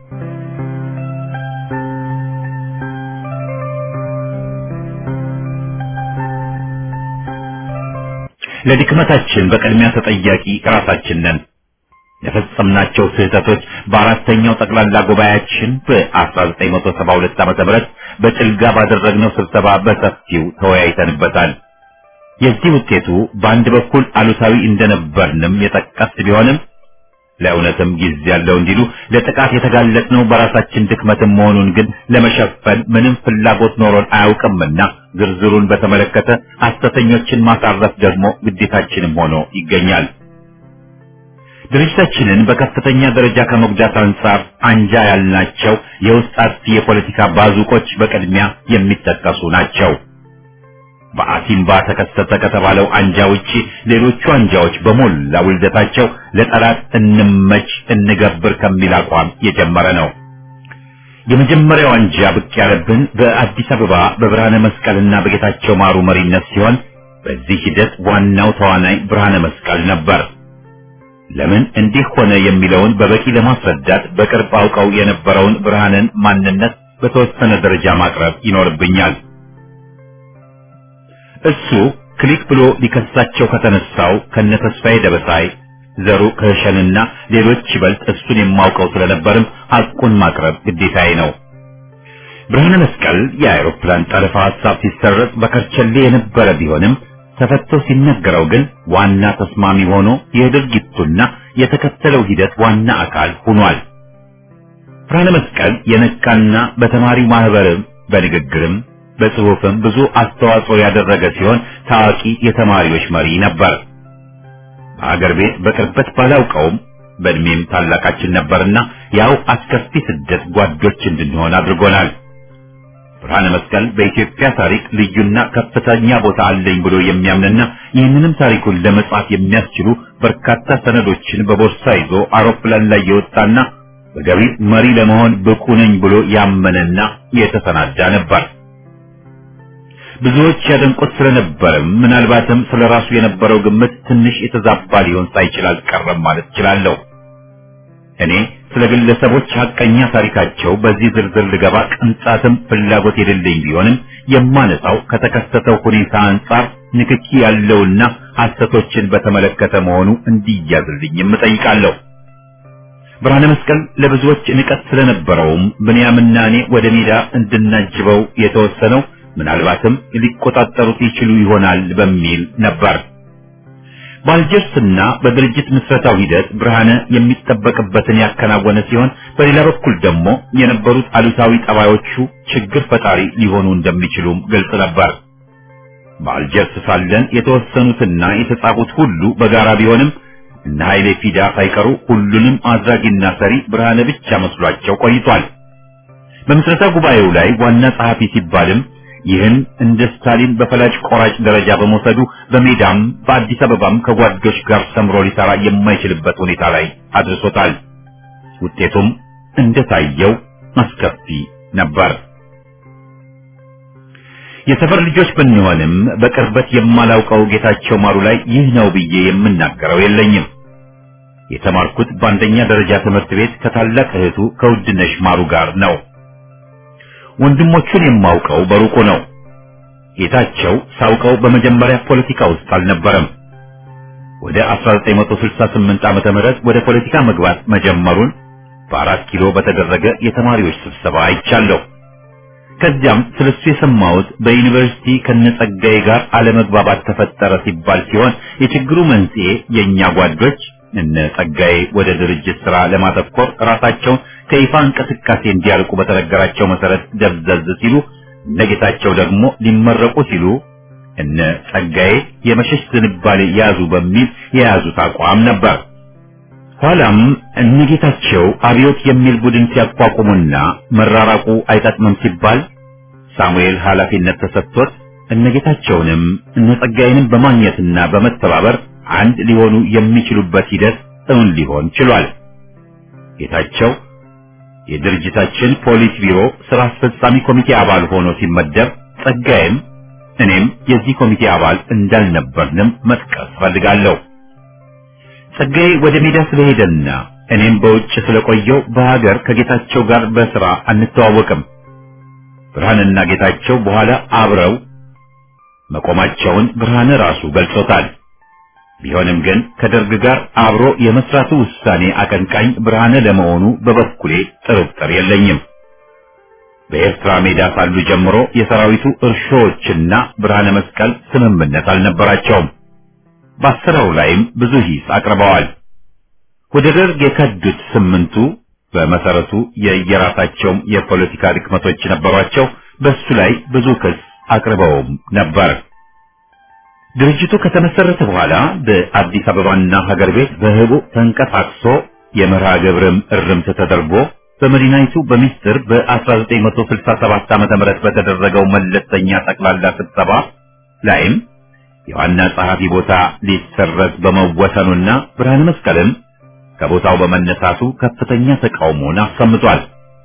ለድክመታችን በቅድሚያ ተጠያቂ ራሳችን ነን። የፈጸምናቸው ስህተቶች በአራተኛው ጠቅላላ ጉባኤያችን በ1972 ዓመተ ምህረት በጭልጋ ባደረግነው ስብሰባ በሰፊው ተወያይተንበታል። የዚህ ውጤቱ በአንድ በኩል አሉታዊ እንደነበርንም የጠቀስ ቢሆንም ለእውነትም ጊዜ ያለው እንዲሉ ለጥቃት የተጋለጥነው በራሳችን ድክመትም መሆኑን ግን ለመሸፈን ምንም ፍላጎት ኖሮን አያውቅምና ዝርዝሩን በተመለከተ ሐሰተኞችን ማሳረፍ ደግሞ ግዴታችንም ሆኖ ይገኛል። ድርጅታችንን በከፍተኛ ደረጃ ከመጉዳት አንጻር አንጃ ያልናቸው የውስጥ አጥፊ የፖለቲካ ባዙቆች በቅድሚያ የሚጠቀሱ ናቸው። በአሲምባ ተከሰተ ከተባለው አንጃ ውጪ ሌሎቹ አንጃዎች በሞላ ውልደታቸው ለጠላት እንመች እንገብር ከሚል አቋም የጀመረ ነው። የመጀመሪያው አንጃ ብቅ ያለብን በአዲስ አበባ በብርሃነ መስቀልና በጌታቸው ማሩ መሪነት ሲሆን በዚህ ሂደት ዋናው ተዋናይ ብርሃነ መስቀል ነበር። ለምን እንዲህ ሆነ የሚለውን በበቂ ለማስረዳት በቅርብ አውቀው የነበረውን ብርሃንን ማንነት በተወሰነ ደረጃ ማቅረብ ይኖርብኛል። እሱ ክሊክ ብሎ ሊከሳቸው ከተነሳው ከነ ተስፋዬ ደበሳይ ዘሩ ከሸንና ሌሎች ይበልጥ እሱን የማውቀው ስለነበርም ሐቁን ማቅረብ ግዴታዬ ነው። ብርሃነ መስቀል የአውሮፕላን ጠለፋ ሐሳብ ሲሰረጽ በከርቸሌ የነበረ ቢሆንም ተፈቶ ሲነገረው ግን ዋና ተስማሚ ሆኖ የድርጊቱና የተከተለው ሂደት ዋና አካል ሆኗል። ብርሃነ መስቀል የነቃና በተማሪው ማህበርም በንግግርም በጽሑፍም ብዙ አስተዋጽኦ ያደረገ ሲሆን ታዋቂ የተማሪዎች መሪ ነበር። በአገር ቤት በቅርበት ባላውቀውም በእድሜም ታላቃችን ነበርና ያው አስከፊ ስደት ጓዶች እንድንሆን አድርጎናል። ብርሃነ መስቀል በኢትዮጵያ ታሪክ ልዩና ከፍተኛ ቦታ አለኝ ብሎ የሚያምንና ይህንንም ታሪኩን ለመጻፍ የሚያስችሉ በርካታ ሰነዶችን በቦርሳ ይዞ አውሮፕላን ላይ የወጣና በገቢር መሪ ለመሆን ብቁ ነኝ ብሎ ያመነና የተሰናዳ ነበር። ብዙዎች ያደንቁት ስለነበርም ምናልባትም ስለ ራሱ የነበረው ግምት ትንሽ የተዛባ ሊሆን ሳይችል አልቀረም ማለት እችላለሁ። እኔ ስለ ግለሰቦች ሐቀኛ ታሪካቸው በዚህ ዝርዝር ልገባ ቅንጣትም ፍላጎት የሌለኝ ቢሆንም የማነሳው ከተከሰተው ሁኔታ አንጻር ንክኪ ያለውና ሐሰቶችን በተመለከተ መሆኑ እንዲያዝልኝም እጠይቃለሁ። ብርሃነ መስቀል ለብዙዎች ንቀት ስለነበረውም ብንያምና እኔ ወደ ሜዳ እንድናጅበው የተወሰነው ምናልባትም ሊቆጣጠሩት ይችሉ ይሆናል በሚል ነበር። በአልጀርስና በድርጅት ምስረታው ሂደት ብርሃነ የሚጠበቅበትን ያከናወነ ሲሆን በሌላ በኩል ደግሞ የነበሩት አሉታዊ ጠባዮቹ ችግር ፈጣሪ ሊሆኑ እንደሚችሉም ግልጽ ነበር። በአልጀርስ ሳለን የተወሰኑትና የተጻፉት ሁሉ በጋራ ቢሆንም እነ ኃይሌ ፊዳ ሳይቀሩ ሁሉንም አድራጊና ሰሪ ብርሃነ ብቻ መስሏቸው ቆይቷል። በምስረታ ጉባኤው ላይ ዋና ጸሐፊ ሲባልም ይህን እንደ ስታሊን በፈላጭ ቆራጭ ደረጃ በመውሰዱ በሜዳም በአዲስ አበባም ከጓዶች ጋር ሰምሮ ሊሰራ የማይችልበት ሁኔታ ላይ አድርሶታል። ውጤቱም እንደታየው አስከፊ ነበር። የሰፈር ልጆች ብንሆንም በቅርበት የማላውቀው ጌታቸው ማሩ ላይ ይህ ነው ብዬ የምናገረው የለኝም። የተማርኩት በአንደኛ ደረጃ ትምህርት ቤት ከታላቅ እህቱ ከውድነሽ ማሩ ጋር ነው። ወንድሞቹን የማውቀው በሩቁ ነው። ጌታቸው ሳውቀው በመጀመሪያ ፖለቲካ ውስጥ አልነበረም። ወደ 1968 ዓመተ ምህረት ወደ ፖለቲካ መግባት መጀመሩን በአራት ኪሎ በተደረገ የተማሪዎች ስብሰባ አይቻለሁ። ከዚያም ስለሱ የሰማሁት በዩኒቨርሲቲ ከነጸጋዬ ጋር አለመግባባት ተፈጠረ ሲባል ሲሆን የችግሩ መንስኤ የእኛ ጓዶች እነ ጸጋዬ ወደ ድርጅት ስራ ለማተኮር ራሳቸውን ከይፋ እንቅስቃሴ እንዲያርቁ በተነገራቸው መሰረት ደብዘዝ ሲሉ እነ ጌታቸው ደግሞ ሊመረቁ ሲሉ እነ ጸጋዬ የመሸሽ ዝንባሌ ያዙ በሚል የያዙት አቋም ነበር። ኋላም እነ ጌታቸው አብዮት የሚል ቡድን ሲያቋቁሙና መራራቁ አይጠቅምም ሲባል ሳሙኤል ኃላፊነት ተሰጥቶት እነ ጌታቸውንም እነ ጸጋዬንም በማግኘትና በመተባበር አንድ ሊሆኑ የሚችሉበት ሂደት እውን ሊሆን ችሏል። ጌታቸው የድርጅታችን ፖሊስ ቢሮ ስራ አስፈጻሚ ኮሚቴ አባል ሆኖ ሲመደብ ጸጋዬም እኔም የዚህ ኮሚቴ አባል እንዳልነበርንም መጥቀስ ፈልጋለሁ። ጸጋዬ ወደ ሜዳ ስለሄደና እኔም በውጭ ስለቆየው በሀገር ከጌታቸው ጋር በስራ አንተዋወቅም። ብርሃንና ጌታቸው በኋላ አብረው መቆማቸውን ብርሃን ራሱ ገልጾታል። ቢሆንም ግን ከደርግ ጋር አብሮ የመስራቱ ውሳኔ አቀንቃኝ ብርሃነ ለመሆኑ በበኩሌ ጥርጥር የለኝም። በኤርትራ ሜዳ ሳሉ ጀምሮ የሰራዊቱ እርሾዎችና ብርሃነ መስቀል ስምምነት አልነበራቸውም። በአሰራሩ ላይም ብዙ ሂስ አቅርበዋል። ወደ ደርግ የከዱት ስምንቱ በመሰረቱ የየራሳቸውም የፖለቲካ ድክመቶች ነበሯቸው። በሱ ላይ ብዙ ክስ አቅርበውም ነበር። ድርጅቱ ከተመሰረተ በኋላ በአዲስ አበባና ሀገር ቤት በህቡ ተንቀሳቅሶ የመርሃ ግብርም እርምት ተደርጎ በመዲናይቱ በሚስጥር በ1967 ዓ.ም በተደረገው መለስተኛ ጠቅላላ ስብሰባ ላይም የዋና ጸሐፊ ቦታ ሊሰረዝ በመወሰኑና ብርሃነ መስቀልም ከቦታው በመነሳቱ ከፍተኛ ተቃውሞን አሰምቷል።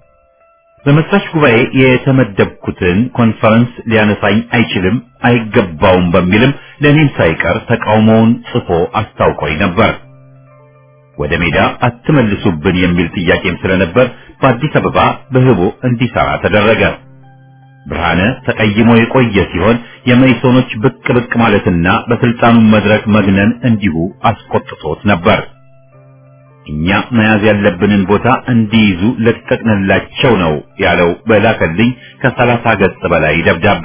በመስራች ጉባኤ የተመደብኩትን ኮንፈረንስ ሊያነሳኝ አይችልም፣ አይገባውም በሚልም ለእኔም ሳይቀር ተቃውሞውን ጽፎ አስታውቆኝ ነበር። ወደ ሜዳ አትመልሱብን የሚል ጥያቄም ስለነበር በአዲስ አበባ በህቦ እንዲሰራ ተደረገ። ብርሃነ ተቀይሞ የቆየ ሲሆን የመይሶኖች ብቅ ብቅ ማለትና በስልጣኑ መድረክ መግነን እንዲሁ አስቆጥቶት ነበር። እኛ መያዝ ያለብንን ቦታ እንዲይዙ ለቀቅንላቸው ነው ያለው በላከልኝ ከሰላሳ ገጽ በላይ ደብዳቤ።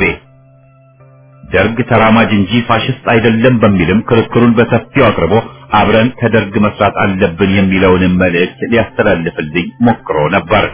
ደርግ ተራማጅ እንጂ ፋሽስት አይደለም በሚልም ክርክሩን በሰፊው አቅርቦ አብረን ከደርግ መስራት አለብን የሚለውንም መልእክት ሊያስተላልፍልኝ ሞክሮ ነበር።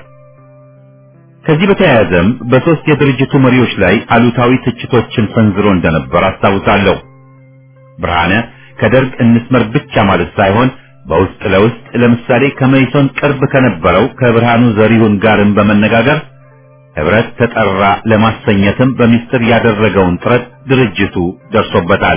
ከዚህ በተያያዘም በሶስት የድርጅቱ መሪዎች ላይ አሉታዊ ትችቶችን ሰንዝሮ እንደነበር አስታውሳለሁ። ብርሃነ ከደርግ እንስመር ብቻ ማለት ሳይሆን በውስጥ ለውስጥ ለምሳሌ ከመይሶን ቅርብ ከነበረው ከብርሃኑ ዘሪሁን ጋርም በመነጋገር ህብረት ተጠራ ለማሰኘትም በሚስጥር ያደረገውን ጥረት ድርጅቱ ደርሶበታል።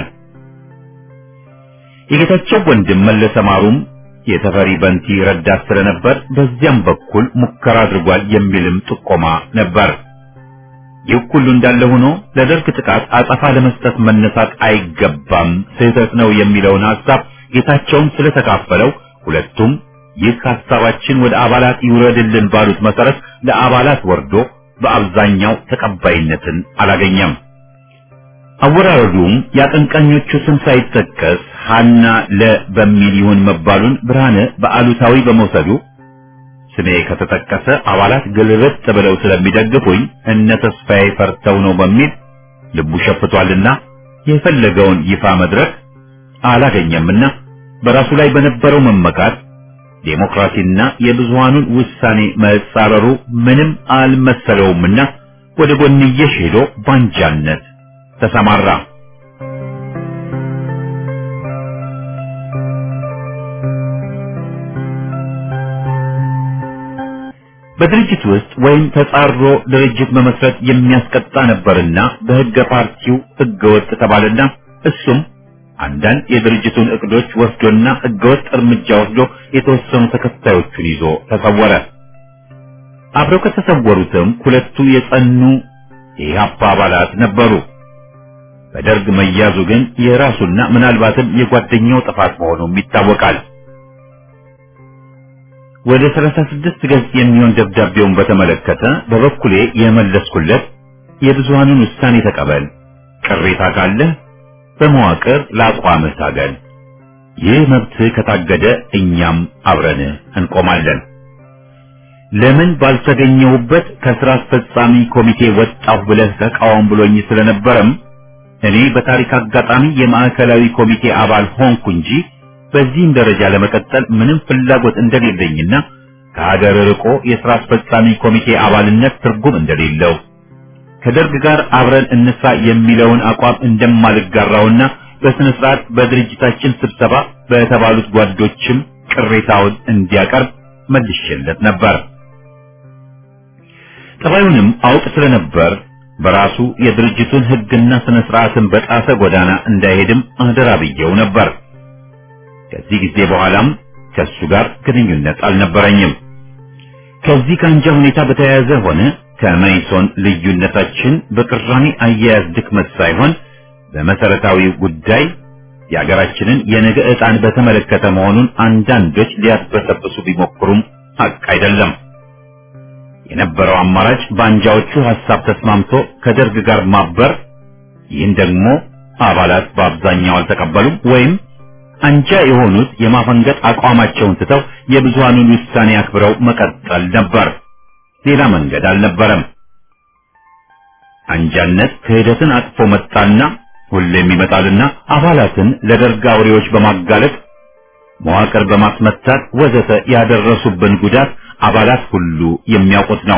የጌታቸው ወንድም መለሰ ማሩም የተፈሪ በንቲ ረዳት ስለነበር በዚያም በኩል ሙከራ አድርጓል የሚልም ጥቆማ ነበር። ይህ ሁሉ እንዳለ ሆኖ ለደርግ ጥቃት አጸፋ ለመስጠት መነሳት አይገባም፣ ስህተት ነው የሚለውን ሐሳብ ጌታቸውም ስለተካፈለው ሁለቱም ይህ ሐሳባችን ወደ አባላት ይውረድልን ባሉት መሰረት ለአባላት ወርዶ በአብዛኛው ተቀባይነትን አላገኘም። አወራረዱም የአቀንቃኞቹ ስም ሳይጠቀስ ሀና ለ በሚል ይሁን መባሉን ብርሃነ በአሉታዊ በመውሰዱ ስሜ ከተጠቀሰ አባላት ግልብጥ ብለው ስለሚደግፉኝ እነ ተስፋዬ ፈርተው ነው በሚል ልቡ ሸፍቷልና የፈለገውን ይፋ መድረክ አላገኘምና በራሱ ላይ በነበረው መመካት ዴሞክራሲና የብዙሃኑን ውሳኔ መጻረሩ ምንም አልመሰለውምና ወደ ጎንየሽ ሄዶ ባንጃነት ተሰማራ። በድርጅት ውስጥ ወይም ተጻሮ ድርጅት መመስረት የሚያስቀጣ ነበርና በሕገ ፓርቲው ሕገ ወጥ ተባለና እሱም አንዳንድ የድርጅቱን እቅዶች ወስዶና ሕገወጥ እርምጃ ወስዶ የተወሰኑ ተከታዮቹን ይዞ ተሰወረ። አብረው ከተሰወሩትም ሁለቱ የጸኑ የኢህአፓ አባላት ነበሩ። በደርግ መያዙ ግን የራሱና ምናልባትም የጓደኛው ጥፋት መሆኑም ይታወቃል። ወደ 36 ገጽ የሚሆን ደብዳቤውን በተመለከተ በበኩሌ የመለስኩለት የብዙሃኑን ውሳኔ ተቀበል፣ ቅሬታ ካለህ በመዋቅር ለአቋምህ ታገል፣ ይህ መብትህ ከታገደ እኛም አብረን እንቆማለን። ለምን ባልተገኘሁበት ከስራ አስፈጻሚ ኮሚቴ ወጣሁ ብለህ ተቃወም ብሎኝ ስለነበረም እኔ በታሪክ አጋጣሚ የማዕከላዊ ኮሚቴ አባል ሆንኩ እንጂ በዚህም ደረጃ ለመቀጠል ምንም ፍላጎት እንደሌለኝና ከሀገር ርቆ የሥራ አስፈጻሚ ኮሚቴ አባልነት ትርጉም እንደሌለው ከደርግ ጋር አብረን እንስራ የሚለውን አቋም እንደማልጋራውና በስነ ስርዓት በድርጅታችን ስብሰባ በተባሉት ጓዶችም ቅሬታውን እንዲያቀርብ መልሼለት ነበር። ጠባዩንም አውቅ ስለነበር በራሱ የድርጅቱን ሕግና ስነ ስርዓትን በጣሰ ጎዳና እንዳይሄድም አደራ ብየው ነበር። ከዚህ ጊዜ በኋላም ከሱ ጋር ግንኙነት አልነበረኝም። ከዚህ ከአንጃ ሁኔታ በተያያዘ ሆነ ከመይሶን ልዩነታችን በቅራኔ አያያዝ ድክመት ሳይሆን በመሰረታዊ ጉዳይ የሀገራችንን የነገ ዕጣን በተመለከተ መሆኑን አንዳንዶች ሊያስበሰብሱ ቢሞክሩም ሀቅ አይደለም። የነበረው አማራጭ በአንጃዎቹ ሐሳብ ተስማምቶ ከደርግ ጋር ማበር፣ ይህን ደግሞ አባላት በአብዛኛው አልተቀበሉም ወይም አንጃ የሆኑት የማፈንገጥ አቋማቸውን ትተው የብዙሃኑን ውሳኔ አክብረው መቀጠል ነበር። ሌላ መንገድ አልነበረም። አንጃነት ክህደትን አቅፎ መጣና ሁሌም ይመጣልና አባላትን ለደርግ አውሬዎች በማጋለጥ መዋቅር በማስመታት ወዘተ ያደረሱብን ጉዳት አባላት ሁሉ የሚያውቁት ነው።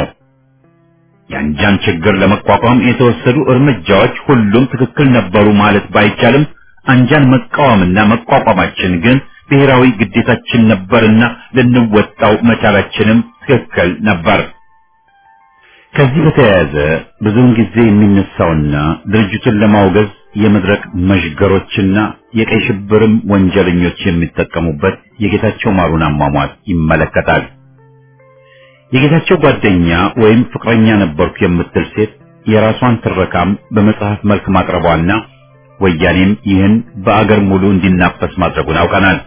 የአንጃን ችግር ለመቋቋም የተወሰዱ እርምጃዎች ሁሉም ትክክል ነበሩ ማለት ባይቻልም አንጃን መቃወምና መቋቋማችን ግን ብሔራዊ ግዴታችን ነበርና ልንወጣው መቻላችንም ትክክል ነበር። ከዚህ በተያያዘ ብዙውን ጊዜ የሚነሳውና ድርጅቱን ለማውገዝ የመድረክ መዥገሮችና የቀይ ሽብርም ወንጀለኞች የሚጠቀሙበት የጌታቸው ማሩን አሟሟት ይመለከታል። የጌታቸው ጓደኛ ወይም ፍቅረኛ ነበርኩ የምትል ሴት የራሷን ትረካም በመጽሐፍ መልክ ማቅረቧና ወያኔም ይህን በአገር ሙሉ እንዲናፈስ ማድረጉን አውቀናል።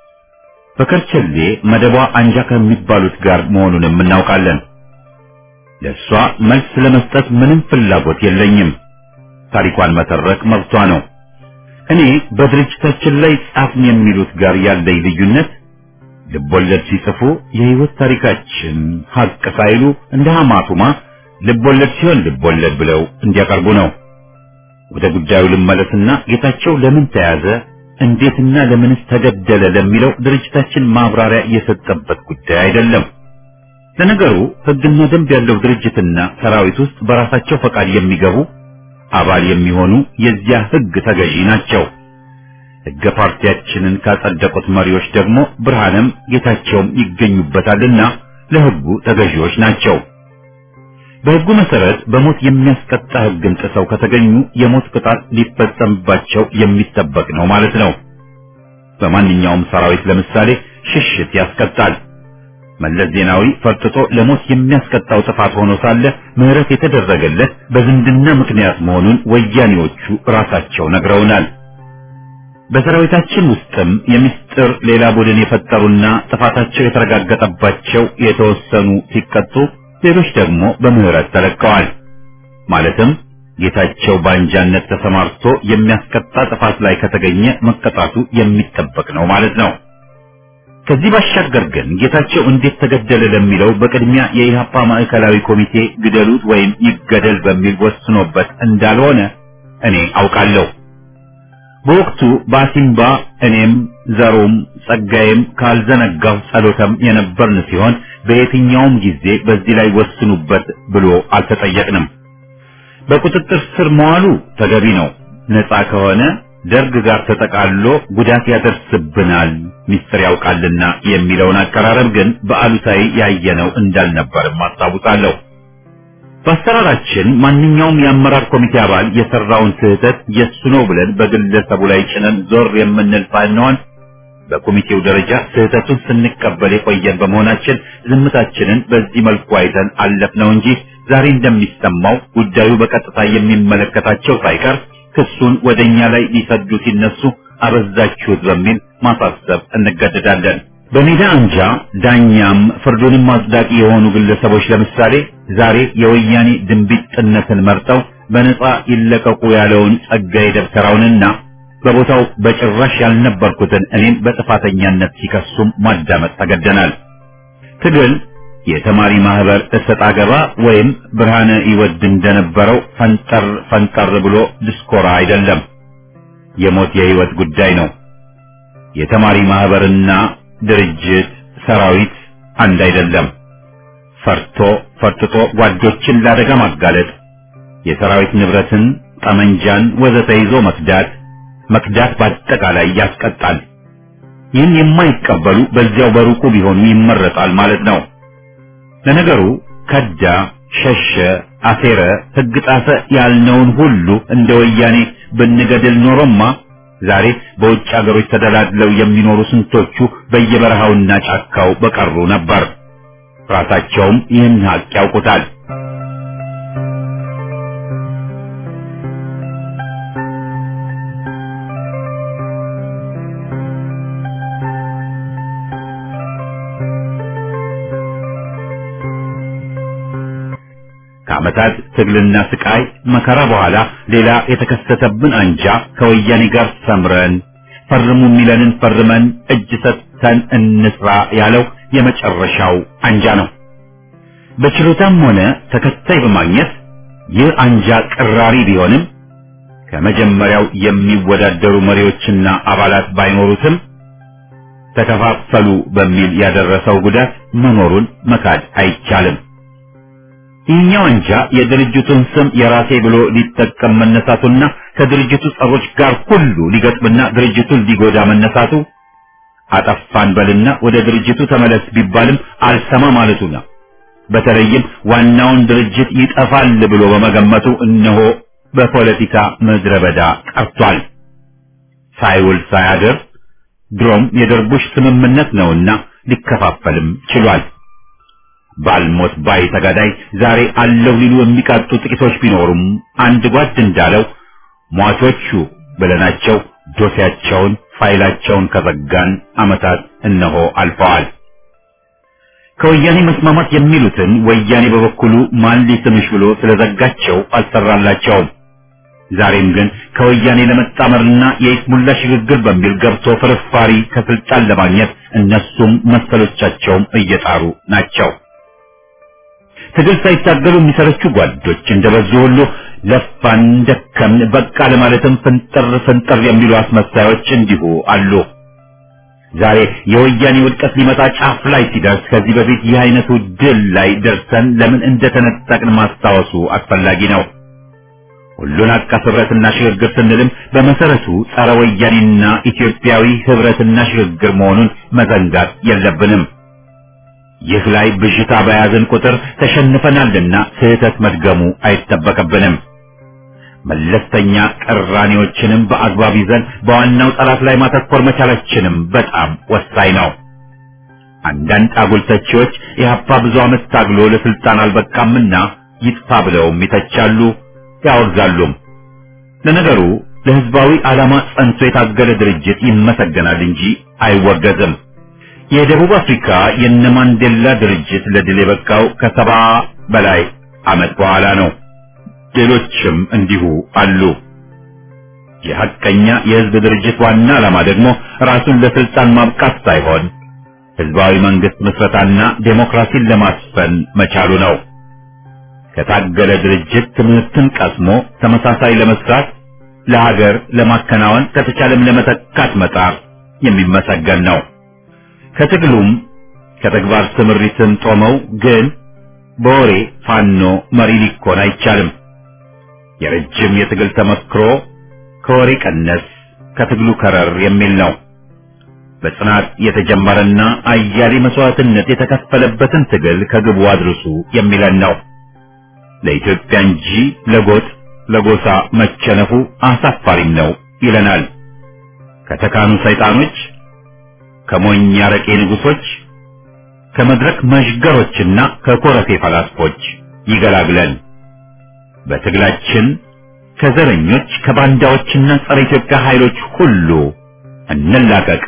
በከርቸሌ መደቧ አንጃ ከሚባሉት ጋር መሆኑንም እናውቃለን። ለእሷ መልስ ለመስጠት ምንም ፍላጎት የለኝም። ታሪኳን መተረክ መብቷ ነው። እኔ በድርጅታችን ላይ ጻፍን የሚሉት ጋር ያለኝ ልዩነት ልቦለድ ሲጽፉ የህይወት ታሪካችን ሀቅ ሳይሉ እንደ ሐማቱማ ልቦለድ ሲሆን ልቦለድ ብለው እንዲያቀርቡ ነው። ወደ ጉዳዩ ልመለስና ጌታቸው ለምን ተያዘ፣ እንዴትና ለምንስ ተገደለ ለሚለው ድርጅታችን ማብራሪያ የሰጠበት ጉዳይ አይደለም። ለነገሩ ህግና ደንብ ያለው ድርጅትና ሰራዊት ውስጥ በራሳቸው ፈቃድ የሚገቡ አባል የሚሆኑ የዚያ ህግ ተገዢ ናቸው። ህገ ፓርቲያችንን ካጸደቁት መሪዎች ደግሞ ብርሃንም ጌታቸውም ይገኙበታልና ለህጉ ተገዢዎች ናቸው። በህጉ መሰረት በሞት የሚያስቀጣ ህግን ጥሰው ከተገኙ የሞት ቅጣት ሊፈጸምባቸው የሚጠበቅ ነው ማለት ነው። በማንኛውም ሰራዊት ለምሳሌ ሽሽት ያስቀጣል። መለስ ዜናዊ ፈርጥጦ ለሞት የሚያስቀጣው ጥፋት ሆኖ ሳለ ምህረት የተደረገለት በዝምድና ምክንያት መሆኑን ወያኔዎቹ ራሳቸው ነግረውናል። በሰራዊታችን ውስጥም የምስጢር ሌላ ቡድን የፈጠሩና ጥፋታቸው የተረጋገጠባቸው የተወሰኑ ሲቀጡ፣ ሌሎች ደግሞ በምህረት ተለቀዋል። ማለትም ጌታቸው በአንጃነት ተሰማርቶ የሚያስቀጣ ጥፋት ላይ ከተገኘ መቀጣቱ የሚጠበቅ ነው ማለት ነው። ከዚህ ባሻገር ግን ጌታቸው እንዴት ተገደለ ለሚለው በቅድሚያ የኢህአፓ ማዕከላዊ ኮሚቴ ግደሉት ወይም ይገደል በሚል ወስኖበት እንዳልሆነ እኔ አውቃለሁ። በወቅቱ በአሲምባ እኔም ዘሩም ጸጋዬም ካልዘነጋው ጸሎተም የነበርን ሲሆን በየትኛውም ጊዜ በዚህ ላይ ወስኑበት ብሎ አልተጠየቅንም። በቁጥጥር ስር መዋሉ ተገቢ ነው። ነፃ ከሆነ ደርግ ጋር ተጠቃሎ ጉዳት ያደርስብናል ሚስጥር ያውቃልና የሚለውን አቀራረብ ግን በአሉታዊ ያየነው እንዳልነበርም አስታውሳለሁ። በአሰራራችን ማንኛውም የአመራር ኮሚቴ አባል የሰራውን ስህተት የሱ ነው ብለን በግለሰቡ ላይ ጭነን ዞር የምንል ሳንሆን በኮሚቴው ደረጃ ስህተቱን ስንቀበል የቆየን በመሆናችን ዝምታችንን በዚህ መልኩ አይተን አለፍነው እንጂ ዛሬ እንደሚሰማው ጉዳዩ በቀጥታ የሚመለከታቸው ሳይቀር ክሱን ወደኛ ላይ ሊሰዱ ሲነሱ አበዛችሁት በሚል ማሳሰብ እንገደዳለን። በሜዳ አንጃ ዳኛም ፍርዱንም አጽዳቂ የሆኑ ግለሰቦች ለምሳሌ ዛሬ የወያኔ ድንቢጥነትን መርጠው በነጻ ይለቀቁ ያለውን ጸጋዬ ደብተራውንና በቦታው በጭራሽ ያልነበርኩትን እኔን በጥፋተኛነት ሲከሱም ማዳመጥ ተገደናል። ትግል የተማሪ ማህበር እሰጥ አገባ ወይም ብርሃነ ይወድ እንደነበረው ፈንጠር ፈንጠር ብሎ ድስኮራ አይደለም። የሞት የህይወት ጉዳይ ነው። የተማሪ ማህበርና ድርጅት ሰራዊት አንድ አይደለም። ፈርቶ ፈርጥጦ ጓዶችን ላደጋ ማጋለጥ፣ የሰራዊት ንብረትን፣ ጠመንጃን ወዘተ ይዞ መክዳት መክዳት በአጠቃላይ ያስቀጣል። ይህን የማይቀበሉ በዚያው በሩቁ ቢሆኑ ይመረጣል ማለት ነው። ለነገሩ ከዳ፣ ሸሸ፣ አሴረ፣ ህግ ጣሰ ያልነውን ሁሉ እንደ ወያኔ ብንገድል ኖሮማ ዛሬ በውጭ አገሮች ተደላድለው የሚኖሩ ስንቶቹ በየበረሃውና ጫካው በቀሩ ነበር። ራሳቸውም ይህን ሀቅ ያውቁታል። ከዓመታት ትግልና ስቃይ መከራ በኋላ ሌላ የተከሰተብን አንጃ ከወያኔ ጋር ሰምረን ፈርሙ የሚለንን ፈርመን እጅ ሰጥተን እንስራ ያለው የመጨረሻው አንጃ ነው። በችሎታም ሆነ ተከታይ በማግኘት ይህ አንጃ ቅራሪ ቢሆንም ከመጀመሪያው የሚወዳደሩ መሪዎችና አባላት ባይኖሩትም ተከፋፈሉ በሚል ያደረሰው ጉዳት መኖሩን መካድ አይቻልም። ይህኛው አንጃ የድርጅቱን ስም የራሴ ብሎ ሊጠቀም መነሳቱና ከድርጅቱ ጸሮች ጋር ሁሉ ሊገጥምና ድርጅቱን ሊጎዳ መነሳቱ አጠፋን በልና ወደ ድርጅቱ ተመለስ ቢባልም አልሰማ ማለቱ ነው። በተለይም ዋናውን ድርጅት ይጠፋል ብሎ በመገመቱ እነሆ በፖለቲካ ምድረ በዳ ቀርቷል። ሳይውል ሳያድር ድሮም የደርቡሽ ስምምነት ነውና ሊከፋፈልም ችሏል። ባልሞት ባይ ተጋዳይ ዛሬ አለው ሊሉ የሚቃጡ ጥቂቶች ቢኖሩም አንድ ጓድ እንዳለው ሟቾቹ ብለናቸው ዶሴያቸውን ፋይላቸውን ከዘጋን ዓመታት እነሆ አልፈዋል። ከወያኔ መስማማት የሚሉትን ወያኔ በበኩሉ ማን ሊስምሽ ብሎ ስለዘጋቸው አልሰራላቸውም። ዛሬም ግን ከወያኔ ለመጣመርና የይስሙላ ሽግግር በሚል ገብቶ ፍርፋሪ ከስልጣን ለማግኘት እነሱም መሰሎቻቸውም እየጣሩ ናቸው። ትግል ሳይታገሉ የሚሰረቹ ጓዶች እንደበዙ ሁሉ ለፋን፣ ደከምን፣ በቃ ለማለትም ፍንጥር ፍንጥር የሚሉ አስመሳዮች እንዲሁ አሉ። ዛሬ የወያኔ ውድቀት ሊመጣ ጫፍ ላይ ሲደርስ ከዚህ በፊት ይህ አይነቱ ድል ላይ ደርሰን ለምን እንደተነጠቅን ማስታወሱ አስፈላጊ ነው። ሁሉን አቀፍ ህብረትና ሽግግር ስንልም በመሰረቱ ጸረ ወያኔና ኢትዮጵያዊ ህብረትና ሽግግር መሆኑን መዘንጋት የለብንም። ይህ ላይ ብዥታ በያዝን ቁጥር ተሸንፈናልና ስህተት መድገሙ አይጠበቅብንም። መለስተኛ ቅራኔዎችንም በአግባብ ይዘን በዋናው ጠላት ላይ ማተኮር መቻላችንም በጣም ወሳኝ ነው። አንዳንድ አጉል ተቺዎች ኢህአፓ ብዙ ዓመት ታግሎ ለስልጣን አልበቃምና ይጥፋ ብለውም ይተቻሉ፣ ያወግዛሉም። ለነገሩ ለህዝባዊ ዓላማ ጸንቶ የታገለ ድርጅት ይመሰገናል እንጂ አይወገዝም። የደቡብ አፍሪካ የነ ማንዴላ ድርጅት ለድል የበቃው ከሰባ በላይ ዓመት በኋላ ነው። ሌሎችም እንዲሁ አሉ። የሐቀኛ የህዝብ ድርጅት ዋና ዓላማ ደግሞ ራሱን ለስልጣን ማብቃት ሳይሆን ህዝባዊ መንግስት ምስረታና ዴሞክራሲን ለማስፈን መቻሉ ነው። ከታገለ ድርጅት ትምህርትን ቀስሞ ተመሳሳይ ለመስራት ለሀገር ለማከናወን ከተቻለም ለመተካት መጣር የሚመሰገን ነው። ከትግሉም ከተግባር ስምሪትን ጦመው ግን በወሬ ፋኖ መሪ ሊኮን አይቻልም። የረጅም የትግል ተመክሮ ከወሬ ቀነስ ከትግሉ ከረር የሚል ነው። በጽናት የተጀመረና አያሌ መስዋዕትነት የተከፈለበትን ትግል ከግቡ አድርሱ የሚለን ነው። ለኢትዮጵያ እንጂ ለጎጥ ለጎሳ መቸነፉ አሳፋሪም ነው ይለናል። ከተካኑ ሰይጣኖች፣ ከሞኝ አረቄ ንጉሶች፣ ከመድረክ መዥገሮችና ከኮረፌ ፈላስፎች ይገላግለን። በትግላችን ከዘረኞች ከባንዳዎችና ጸረ ኢትዮጵያ ኃይሎች ሁሉ እንላቀቅ።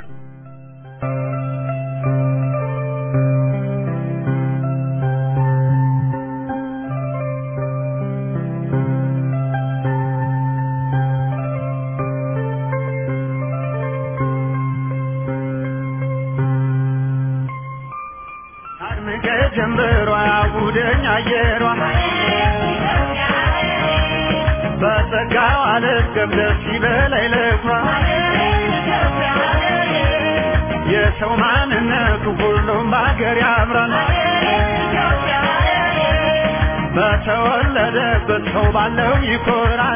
አድምቀ ጀንበሯ ጉደኛ አየሯ በጸጋው አልገብ ደስ ይበላይ ለኩራ የሰው ማንነቱ ሁሉም በሀገር ያምራል በተወለደበት ሰው ባለው ይኮራል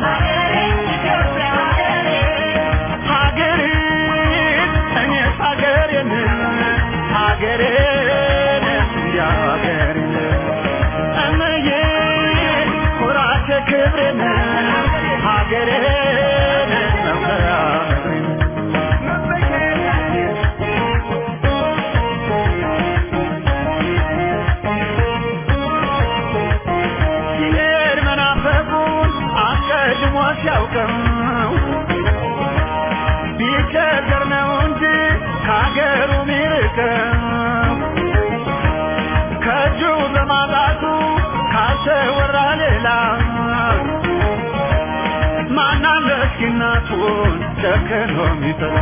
ሀገሬን እኔስ ሀገሬን ሀገሬን እንዲያው ሀገሬን እመዬ ኩራቴ ክብሬን ሀገሬን መኩሪያ መኩሪያ ካገሩ ሚርቀው ከእጁ በማጣቱ ካልተወራ ሌላ ማናለ እስኪ እናቱን ጨክኖ ሚጥላ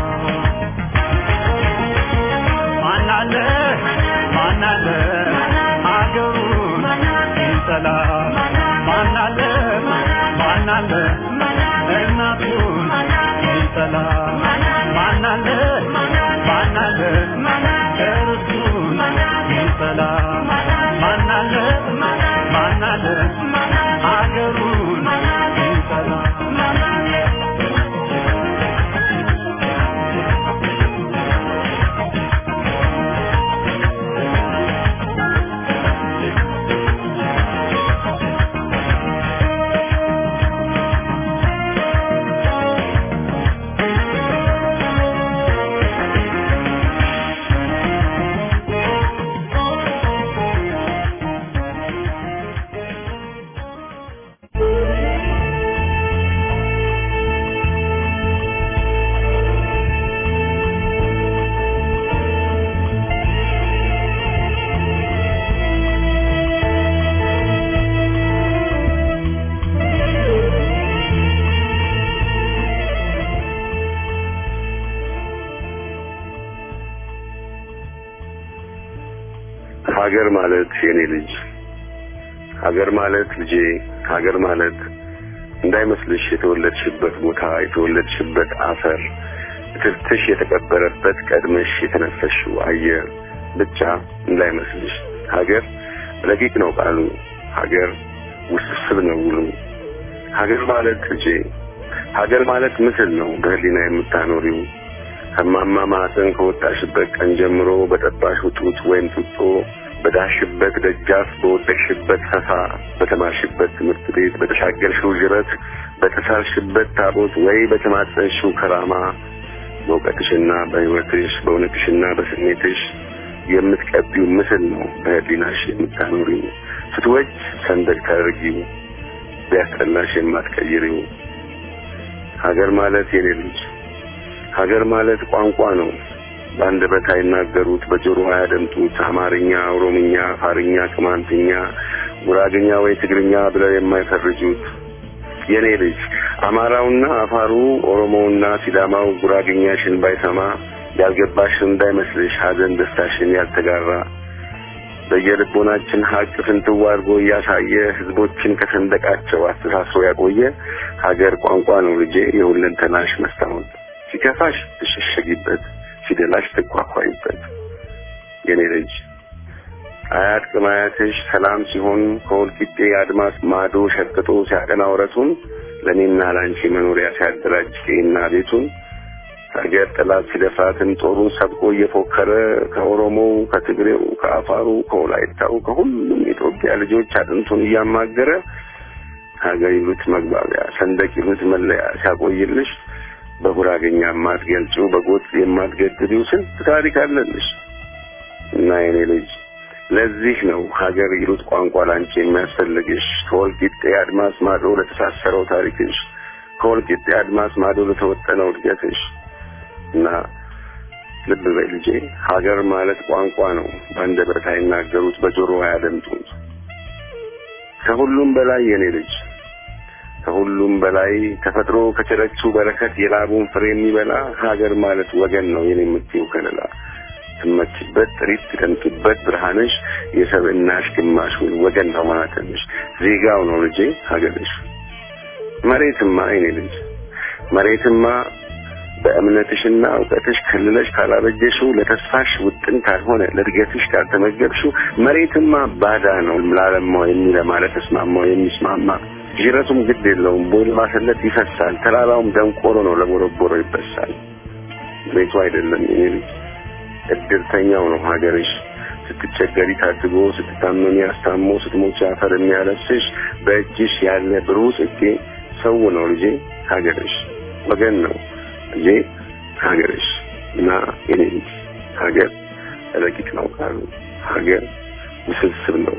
ማናለ ማናለ አገሩን ሚጠላ ማናለ ማናለ እናቱን ሚጠላ ማናለ ማናለ እርሱን ሚጠላ ማናለ ማናለ አገሩን ሚጠላ ሀገር ማለት የኔ ልጅ ሀገር ማለት ልጄ ሀገር ማለት እንዳይመስልሽ የተወለድሽበት ቦታ የተወለድሽበት አፈር ትርትሽ የተቀበረበት ቀድመሽ የተነፈሽው አየር ብቻ እንዳይመስልሽ ሀገር ረቂቅ ነው ቃሉ ሀገር ውስብስብ ነው ውሉ ሀገር ማለት ልጄ ሀገር ማለት ምስል ነው በህሊና የምታኖሪው ከማማ ማህፀን ከወጣሽበት ቀን ጀምሮ በጠባሽው ጡት ወይም ጡጦ በዳሽበት ደጃፍ በወደቅሽበት ፈሳ በተማርሽበት ትምህርት ቤት በተሻገርሽው ጅረት በተሳልሽበት ታቦት ወይ በተማጸንሽው ከራማ በእውቀትሽና በህይወትሽ በእውነትሽና በስሜትሽ የምትቀቢው ምስል ነው በህሊናሽ የምታኖሪው ስትወጅ ሰንደቅ ታደርጊው ቢያስጠላሽ የማትቀይሪው ሀገር ማለት የኔ ልጅ ሀገር ማለት ቋንቋ ነው በአንደበት አይናገሩት በጆሮ አያደምጡት አማርኛ ኦሮምኛ አፋርኛ ቅማንትኛ ጉራግኛ ወይ ትግርኛ ብለው የማይፈርጁት የኔ ልጅ አማራውና አፋሩ ኦሮሞውና ሲዳማው ጉራግኛሽን ባይሰማ ያልገባሽ እንዳይመስልሽ ሀዘን ደስታሽን ያልተጋራ በየልቦናችን ሀቅ ፍንትው አድርጎ እያሳየ ህዝቦችን ከሰንደቃቸው አስተሳስሮ ያቆየ ሀገር ቋንቋ ነው ልጄ የሁለንተናሽ መስታወት ሲከፋሽ ትሸሸጊበት ሲደላሽ ትኳኳይበት የኔ ልጅ አያት ቅማያትሽ ሰላም ሲሆን ከወልቂጤ አድማስ ማዶ ሸቅጦ ሲያቀና ወረቱን ለእኔና ለአንቺ መኖሪያ ሲያደራጅ ቄና ቤቱን ሀገር ጠላት ሲደፍራትን ጦሩን ሰብቆ እየፎከረ ከኦሮሞው ከትግሬው ከአፋሩ ከወላይታው ከሁሉም የኢትዮጵያ ልጆች አጥንቱን እያማገረ ሀገር ይሉት መግባቢያ ሰንደቅ ይሉት መለያ ሲያቆይልሽ በጉራገኛ የማትገልጪው በጎጥ የማትገድቢው ስንት ታሪክ አለልሽ እና የኔ ልጅ ለዚህ ነው ሀገር ይሉት ቋንቋ ላንቺ የሚያስፈልግሽ ከወልቂጤ አድማስ ማዶ ለተሳሰረው ታሪክሽ ከወልቂጤ አድማስ ማዶ ለተወጠነው እድገትሽ እና ልብ በይ ልጄ ሀገር ማለት ቋንቋ ነው በአንደበት አይናገሩት በጆሮ አያደምጡት ከሁሉም በላይ የኔ ልጅ ከሁሉም በላይ ተፈጥሮ ከቸረችው በረከት የላቡን ፍሬ የሚበላ ሀገር ማለት ወገን ነው የኔ የምትይው ከለላ ትመችበት ጥሪት ትቀምጡበት ብርሃንሽ የሰብእናሽ ግማሹን ወገን ነው ማለትንሽ ዜጋው ነው ልጄ ሀገርሽ መሬትማ የኔ ልጅ መሬትማ በእምነትሽና እውቀትሽ ክልለሽ ካላበጀሽው ለተስፋሽ ውጥን ካልሆነ ለእድገትሽ ካልተመገብሽው መሬትማ ባዳ ነው ላለማው የሚለማ ለተስማማው የሚስማማ ጅረቱም ግድ የለውም ቦይ ለማሰለት ይፈሳል ተራራውም ደንቆሮ ነው ለቦረቦሮ ይበሳል ቤቱ አይደለም የኔ ልጅ እድርተኛው ነው ሀገርሽ ስትቸገሪ ታድጎ ስትታመሚ አስታሞ ስትሞች አፈር የሚያለብስሽ በእጅሽ ያለ ብሩህ ጽጌ ሰው ነው ልጄ ሀገርሽ ወገን ነው ልጄ ሀገርሽ እና የኔ ልጅ ሀገር ረቂቅ ነው ቃሉ ሀገር ውስብስብ ነው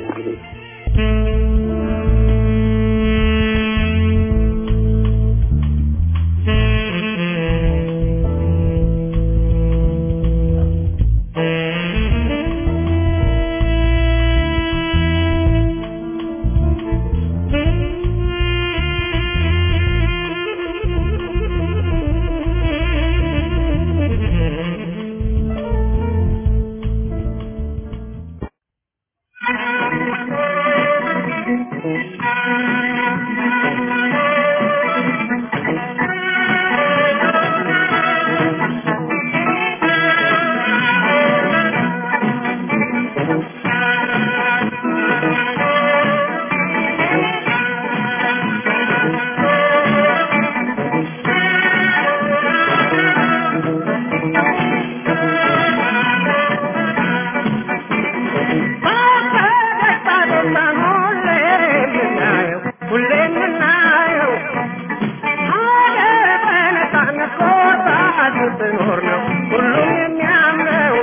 ስትኖር ነው ሁሉም የሚያምረው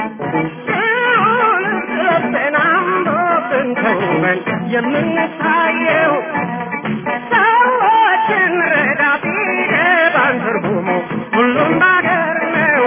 ሲሆን ስለብን አምሮብን ተውበን የምንታየው ሰዎችን ረዳ ቢገባን ትርጉሙ ሁሉም ባገር ነው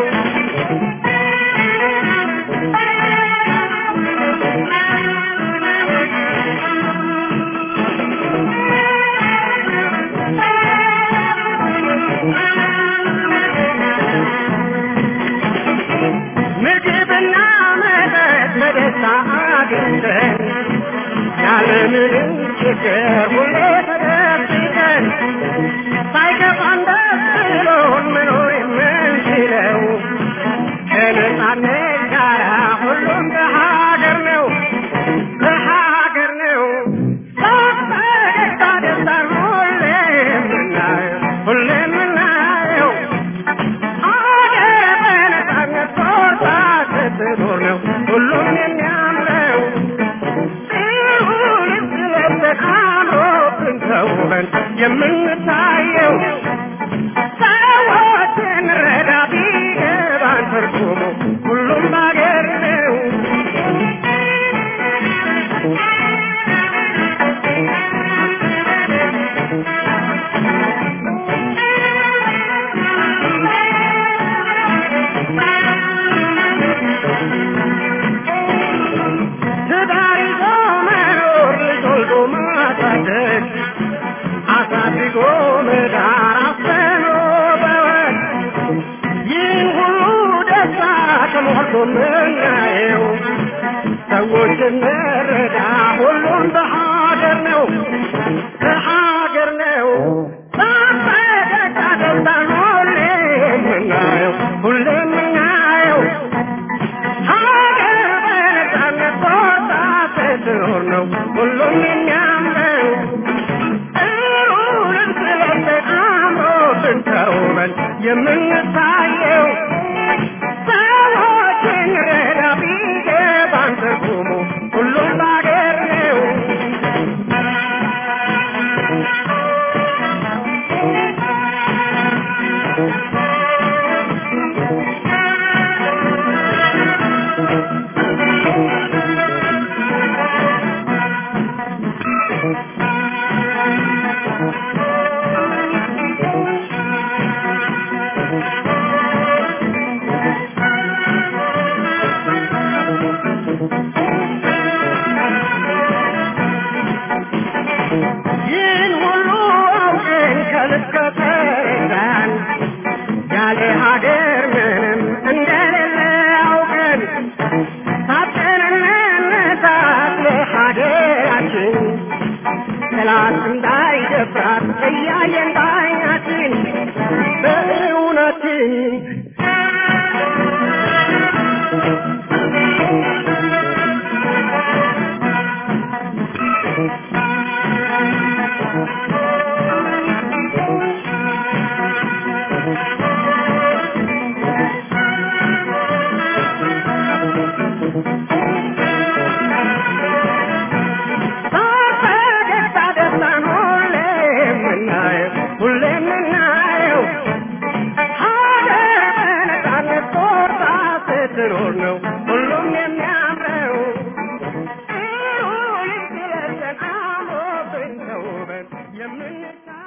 ምግብና መጠጥ በደስታ አግኝተን ያለምንም ችግር ሁሌ ተደብቀን ሳይከፋን ደስ ብሎን መኖር የምንችለው ከነጻነት ጋር ሁሉም በሀገር ነው በሀገር ነው በፈገግታ ደስታን ሁሌ የምናየው ሁሌ የምናየው ሀገር በነጻነት ቆርጣ ስትኖር ነው ሁሉም የሚያምረው ሲሆን ስለብን አምሮብን ተውበን የምንታየው ሰዎችን ረዳ ቢገባን ትርጉሙ ሁሉም ባገር ነው ትዳር ይዞ መኖር ልጅ ወልዶ ማሳደግ አሳድጎ መዳር አስተምሮ በወግ ይህን ሁሉ ደስታ ተሞልቶ ምናየው ሰዎች እንረዳ ሁሉም በሀገር ነው በሀገር ነው በፈገግታ ደስታን ሁሌ የምናየው ሁሌ የምናየው ሀገር በነጻነት ቦታ ስትኖር ነው ሁሉም የሚያምረው ጥሩ ልብስ ለብሰን አምሮብን ተውበን የምንታየው ሰዎችን ረዳ ቢገባን ትርጉሙ ሁሉም ባገር ነው ይህን ሁሉ አውቀን ከልብ ከተረዳን ያለ ሀገር ምንም እንደሌለ አውቀን ታጥቀን እንነሳት ለሀገራችን ጠላት እንዳይደፍራት እያየን በዓይናችን በእውነትን በፈገግታ ደስታን ሁሌ የምናየው ሁሌ የምናየው ሀገር በነጻነት ቆርጣ ስትኖር ነው ሁሉም የሚያምረው ጥሩ ልብስ ለብሰን አምሮብን ተውበን የምንታ